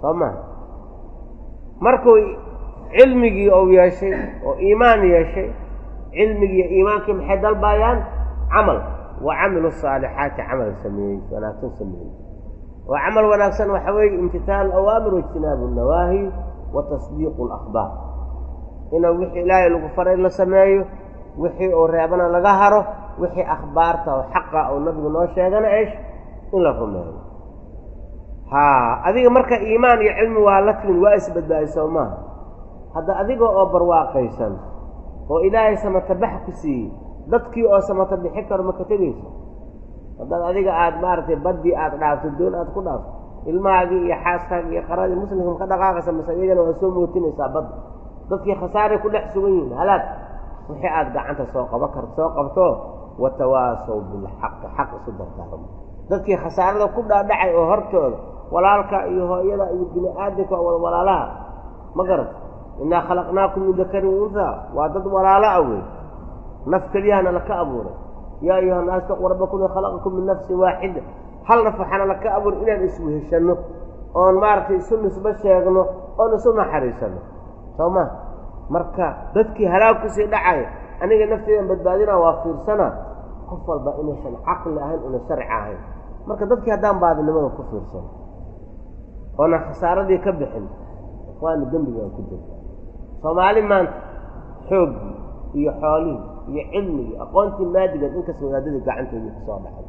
soo maha markuu cilmigii ou yeeshay oo iimaan yeeshay cilmigii iimaankii maxay dalbaayaan camal wa camilu saalixaati camal sameeyey wanaagsan sameeyey oo camal wanaagsan waxa weeye imtitaalu awaamir waijtinaabu nawaahi wa tasdiiqu alakhbaar inuu wixii ilaahay lagu faray la sameeyo wixii uu reebana laga haro wixii akhbaarta oo xaqa oo nabigu noo sheegana esh in la rumeeyo haa adiga marka iimaan iyo cilmi waa la timin waa isbadbaadiso maaha hadda adiga oo barwaaqaysan oo ilaahay samatabax ku siiyey dadkii oo samata bixi karo ma ka tegayso haddaad adiga aada maaragtay baddii aada dhaafto doon aada ku dhaafto ilmahaagii iyo xaaskaagii iyo qaradii muslimka ka dhaqaaqaysa mase iyagana waa soo mootinaysaa badda dadkii khasaaray ku dhex sugan yihiin halaag wixii aada gacanta soo qaban karto soo qabto watawaasow bilxaqi xaq isu dardaarmo dadkii khasaarada ku dhaadhacay oo hortooda walaalka iyo hooyada iyo bini aadamka oo walaalaha ma garata innaa khalaqnaakum min dakarin unhaa waa dad walaalo ah wey naf keliyahana laka abuuray yaa ayuha naas taquu rabbakum khalaqakum min nafsin waaxida hal naf waxaana laka abuuray inaan isweheshanno oon maaragtay isu nisbo sheegno oon isu naxariisanno soo ma marka dadkii halaag kusii dhacaya aniga nafteydan badbaadina waa fiirsana qof walba inaysan caqli ahayn una sharci ahayn marka dadkii haddaan baadinimada ku fiirsano oonan khasaaradii ka bixin waana dembigaan ku jirta soomaali maanta xooggii iyo xoolihii iyo cilmigii aqoontii maadigeed inkasta wadaadadii gacanteedii kusoo dhacay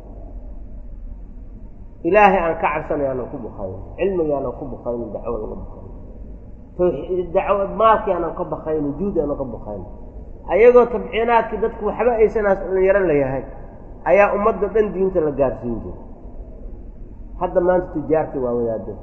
ilaahay aan ka cabsanay aanan ku bukayn cilmigii aanan ku bukaynin dacwo laga bukayn tawxiid dacwo maalkii aanan ka bakayn juudi aanan ka bukayn ayagoo tabciinaadkii dadku waxba aysanaas dhalinyaro layahay ayaa ummadda dhan diinta la gaarsiin jiray hadda maanta tijaartii waa wadaadada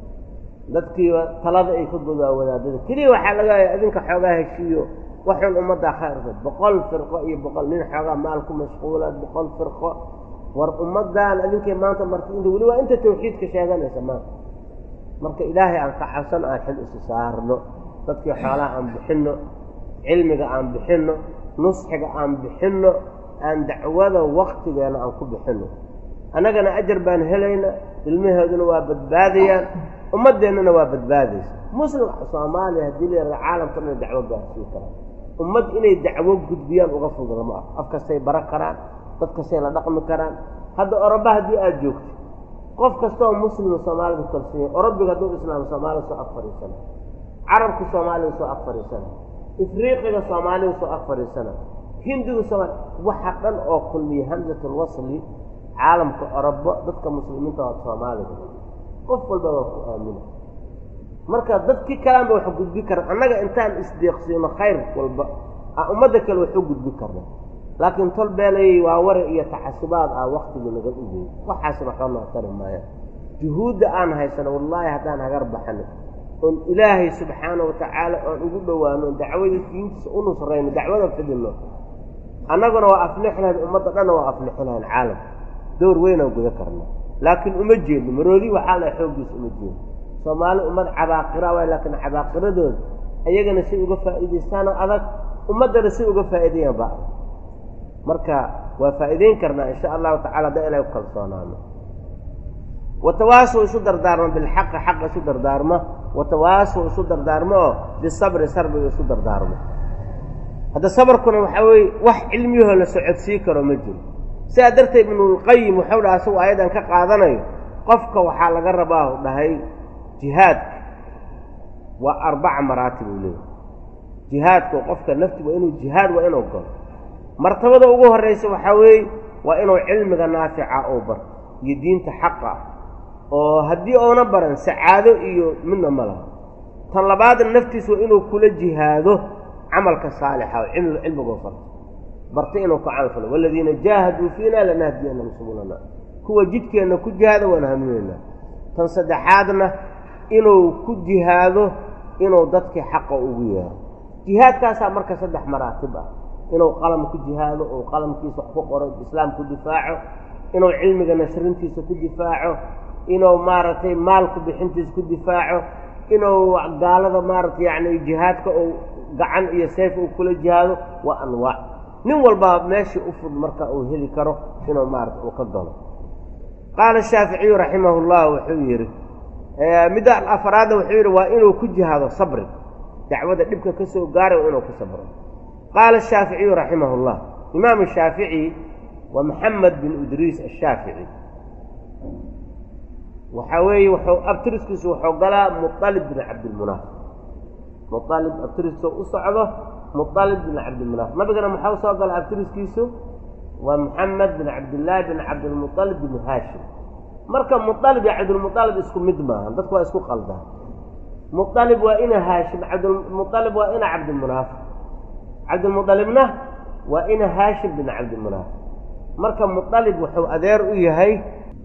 dadkii talada ay ka godaa wadaadada keliya waxaa laga adinka xoogaa heshiiyo waxun ummaddaa khayrka boqol firqo iyo boqol nin xoogaa maal ku mashquula boqol firqo war ummaddan adinkay maanta marti inta weli waa inta tawxiidka sheeganaysa maanta marka ilaahay aan ka cabsan aan xil isu saarno dadkii xoolaha aan bixinno cilmiga aan bixinno nusxiga aan bixinno aan dacwada waktigeena aan ku bixinno annagana ajar baan helayna ilmaheeduna waa badbaadayaan ummaddeennana waa badbaadaysa muslim soomaaliya haddii la yaraha caalamka dhan dacwo gaarsiin karaan ummad inay dacwo gudbiyaan uga fudula ma ah afkastay bara karaan dad kastay la dhaqmi karaan hadda oroba haddii aada joogto qof kastaoo muslima soomaalida kalsanya orobiga hadduu islaam soomaalida soo ag fadhiisana carabka soomaalida soo ag fadhiisana ifriiqiga soomaalida soo ag fadhiisana hindiga soomaali waxa dhan oo kulmiya hamsatulwasli caalamka orobo dadka muslimiinta waa soomaalida qof walba waa ku aamina marka dadkii kalaanba wax gudbi karaan annaga intaan isdeeqsiino khayr walba a ummadda kale waxu gudbi karna laakiin tol beelayay waa wari iyo taxasubaad ah waktigii naga ugeey waxaasna waxba noo tari maayaan juhuudda aan haysano wallaahi haddaan hagar baxano oon ilaahay subxaana wa tacaala oon ugu dhowaano dacwadii diintiisa u nusrayno dacwada fidino annaguna waa aflixi lahayn ummadda dhanna waa aflixi lahayn caalamka door weynaan guda karna laakiin uma jeedno maroodi waxaa la xooggiisa uma jeedno soomaali ummad cabaaqira waay laakiin cabaaqiradooda ayagana si uga faa'iidaystaana adag ummaddana si uga faa'iidayan ba adag marka waa faa'iidayn karnaa insha allahu tacala haddaa ilahay ku kalsoonaano watawaasow isu dardaarmo bilxaqi xaqa isu dardaarmo watawaasow isu dardaarmo oo bisabri sarbiga isu dardaarmo hadda sabarkuna waxaa weeye wax cilmiyahoo la socodsii karo ma jiro sidaa darteed ibnulqayim waxau dhaha asagu ayadan ka qaadanayo qofka waxaa laga rabaa u dhahay jihaadka waa arbaca maraatib uu leeyahy jihaadka qofka nafti waa inuu jihaad waa inuu galo martabada ugu horraysa waxaa weeye waa inuu cilmiga naafica uu barto iyo diinta xaqa oo haddii uuna baran sacaado iyo midna ma laha tan labaadna naftiisa waa inuu kula jihaado camalka saalixa oo cilmi cilmigoo farto barta inuu ku camal falo waladiina jaahaduu fiina lanahdiyanahum subulana kuwa jidkeenna ku jihaada waan hanuunaynaa tan saddexaadna inuu ku jihaado inuu dadkii xaqa ugu yeero jihaadkaasaa marka saddex maraatib ah inuu qalam ku jihaado uu qalamkiisa wax ku qoro islaam ku difaaco inuu cilmiga nashrintiisa ku difaaco inuu maaragtay maalku bixintiisa ku difaaco inuu gaalada maaragtay yacni jihaadka uu gacan iyo sayf uu kula jihaado waa anwaac nin walbaa meeshii u fud marka uu heli karo inuu maarata uu ka galo qaala shaaficiyu raximah llah wuxuu yidhi midda afaraadna wuxuu yidhi waa inuu ku jihaado sabri dacwada dhibka ka soo gaaray waa inuu ku sabro qaala ashaaficiyu raximah اllah imaamu shaafici waa maxamed bin idriis ashaafici waxaa weeye wuxuu abtiriskiisu wuxuu galaa mualib bin cabdilmunaaf mualib abtiriskiisa u socdo mualib bin cabdilmunaaf nabigana maxau soo gala abtiriskiisu waa maxamed bin cabdillaahi bin cabdilmualib bin haashim marka mualib iyo cabdilmualib isku mid maaha dadku waa isku qaldaan mualib waa ina haashim cabdmualib waa ina cabdilmunaaf cabdilmualibna waa ina haashim bin cabdilmunaaf marka mualib wuxuu adeer u yahay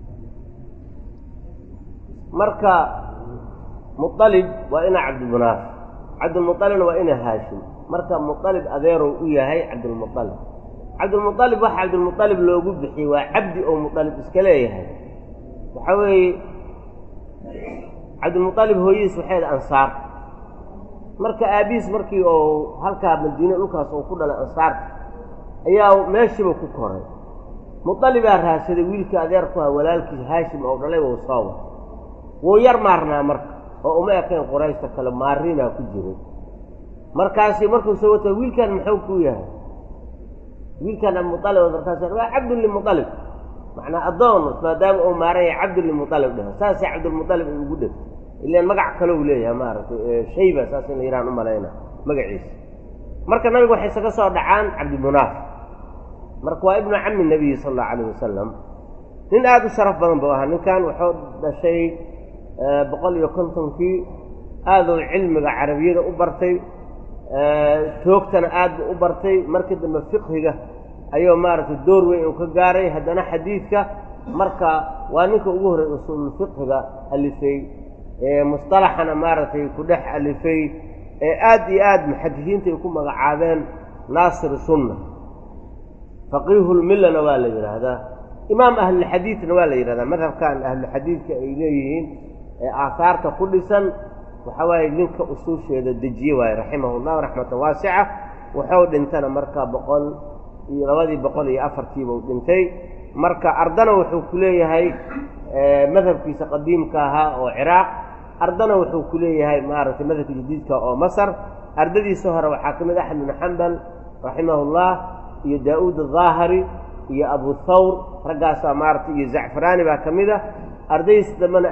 marka mualib waa ina cabdilmunaaf cabdilmualibna waa ina haashim marka mualib adeerow u yahay cabdilmualib cabdilmualib waxa cabdilmualib loogu bixiyey waa cabdi oo mualib iska leeyahay waxaa weeye cabdilmualib hooyadiis waxay ahayd ansaar marka aabihiis markii uu halkaa madiine dhulkaas uu ku dhalay ansaarta ayaa meeshiiba ku koray mualibaa raadsaday wiilkii adeer ku ha walaalkiis haashim oo dhalay wou soo wa wuu yar maarnaa marka oo uma ekayn qurayshta kale maarinaa ku jiray markaasi markuu soo wata wiilkan muxuu ku yahay wiilkan mualib markaas waa cabdun limualib macnaa addoon maadaama uu maaran yahay cabdun limualib dheh saasay cabdulmualib ay ugu dhegtay ilaan magac kalou leeyahay maaragtay shayba saas in la yidhahan u malayna magaciisa marka nabiga waxay isaga soo dhacaan cabdimunaaf marka waa ibnu cami nabiyi sala allahu alayh wasalam nin aada u sharaf badan buu ahaa ninkan wuxuu dhashay boqol iyo kontonkii aaduu cilmiga carabiyada u bartay toogtana aad buu u bartay markii dambe fiqhiga ayuu maaragtay door weyn uu ka gaaray haddana xadiidka marka waa ninka ugu horreey usuululfiqhiga alifay musطalaxana maaragtay ku dhex alifay ee aad iyo aad muxadisiinta ay ku magacaabeen naasir sunna faqiihulmillana waa la yidhaahdaa imaam ahlulxadiidna waa la yidhahdaa madhabkan ahlulxadiidka ay leeyihiin ee aahaarta ku dhisan waxaa waaye ninka usuusheeda dejiye waaye raximah llahu raxmatan waasica wuxuu dhintana marka boqol iyo labadii boqol iyo afartiiba u dhintay marka ardana wuxuu ku leeyahay madhabkiisa qadiimka ahaa oo ciraaq ardana wuxuu ku leeyahay maaragtay madhabka jadiidka oo masar ardadiisa hore waxaa ka mid axmed bnu xambal raximah llah iyo daa-uud ahaahiri iyo abu thawr raggaasaa maaratay iyo zacfaraani baa ka mid a ardaydiisa dambena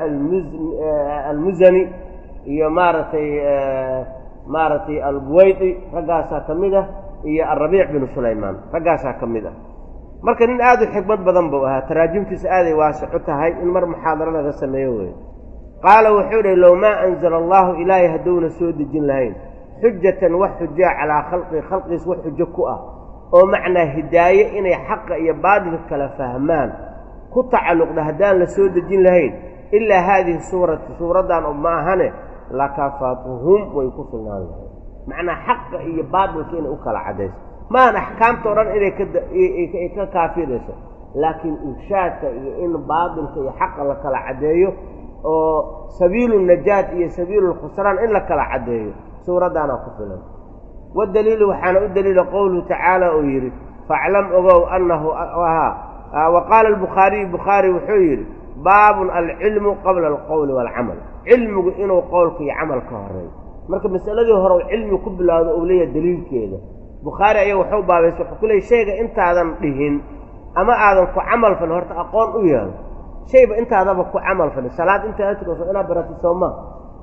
almusani iyo maaragtay maaragtay albuwaydi raggaasaa ka mid ah iyo alrabiic binu sulaymaan raggaasaa ka mid ah marka nin aada u xikmad badan buu ahaa taraajimtiisa aaday waasixu tahay in mar muxaadaro laga sameeyo wey qaala wuxuu dhi low maa anzala allahu ilaahay hadduuna soo dejin lahayn xujatan wax xujaa calaa khalqii khalqiis wax xujo ku ah oo macnaa hidaaye inay xaqa iyo baadilka kala fahmaan ku tacalluqda haddaan la soo dejin lahayn ilaa haadihi suurati suuraddan ma ahane lakafatuhum way ku filnaan lahayn macnaa xaqa iyo baadilka inay u kala caddayso maahan axkaamta o dhan inay kaay ka kaafirayso laakiin irshaadka iyo in baadilka iyo xaqa la kala caddeeyo oo sabiilu najaat iyo sabiilu lkhusraan in la kala caddeeyo suuraddaana ku filan wadaliilu waxaana u daliila qowluhu tacaala oo yidhi faclam ogow annahu ahaa wa qaala albukhaariyu bukhaari wuxuu yidhi baabun alcilmu qabla alqowli waalcamal cilmigu inuu qowlka iyo camal ka horeeyo marka masaladii hore u cilmi ku bilowdo uu leeyahay daliilkeeda bukhaari ayaa waxuu baabaysa wuxuu ku leeyay shayga intaadan dhihin ama aadan ku camal falin horta aqoon u yeelo shayba intaadaba ku camal falin salaad intaada tukaso inaad baratid soo maaha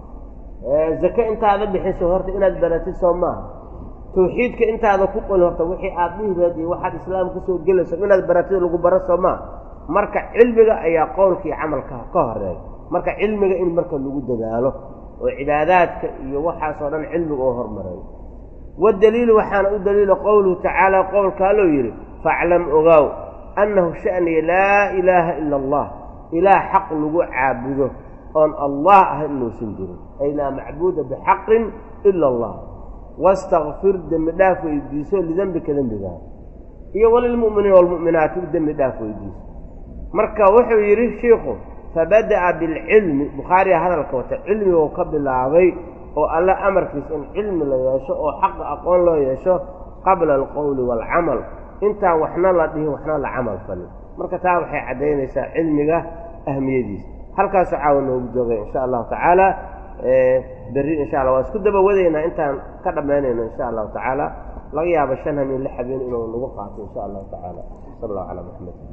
zake intaada bixiso horta inaad baratid soo maaha tawxiidka intaada ku qolin horta wixii aad dhihi lahayd iyo waxaad islaam kusoo gelayso inaad baratid lagu baro soo maaha marka cilmiga ayaa qowlka iyo camalka ka horeeya marka cilmiga in marka lagu dadaalo oo cibaadaadka iyo waxaasoo dhan cilmiga oo hormareeyo wadaliilu waxaana u daliila qowluhu tacaala qowlka aloo yidhi faclam ogaaw annahu sha'niya laa ilaaha ila allah ilaah xaq lagu caabudo oon allah ah inuusan jirin ay laa macbuuda bixaqin ila allah wastakfir dembi dhaaf weydiiso lidembika dembigaa iyo walilmu'miniina walmu'minaati u dembi dhaaf weydiiso marka wuxuu yidhi shiikhu fabada'a bilcilmi bukhaariga hadalka wata cilmiguu ka bilaabay oo alle amarkiisa in cilmi la yeesho oo xaqa aqoon loo yeesho qabla alqowli waalcamal intaan waxna la dhihin waxna la camal falin marka taa waxay caddaynaysaa cilmiga ahmiyadiisa halkaasoo caawa noogu joogay insha allahu tacaala berri insha allah waa isku daba wadaynaa intaan ka dhammaynayno insha allahu tacaala laga yaabo shan hamin lix habeen inuu nagu qaato insha allahu tacaala sal allahu calaa maxamed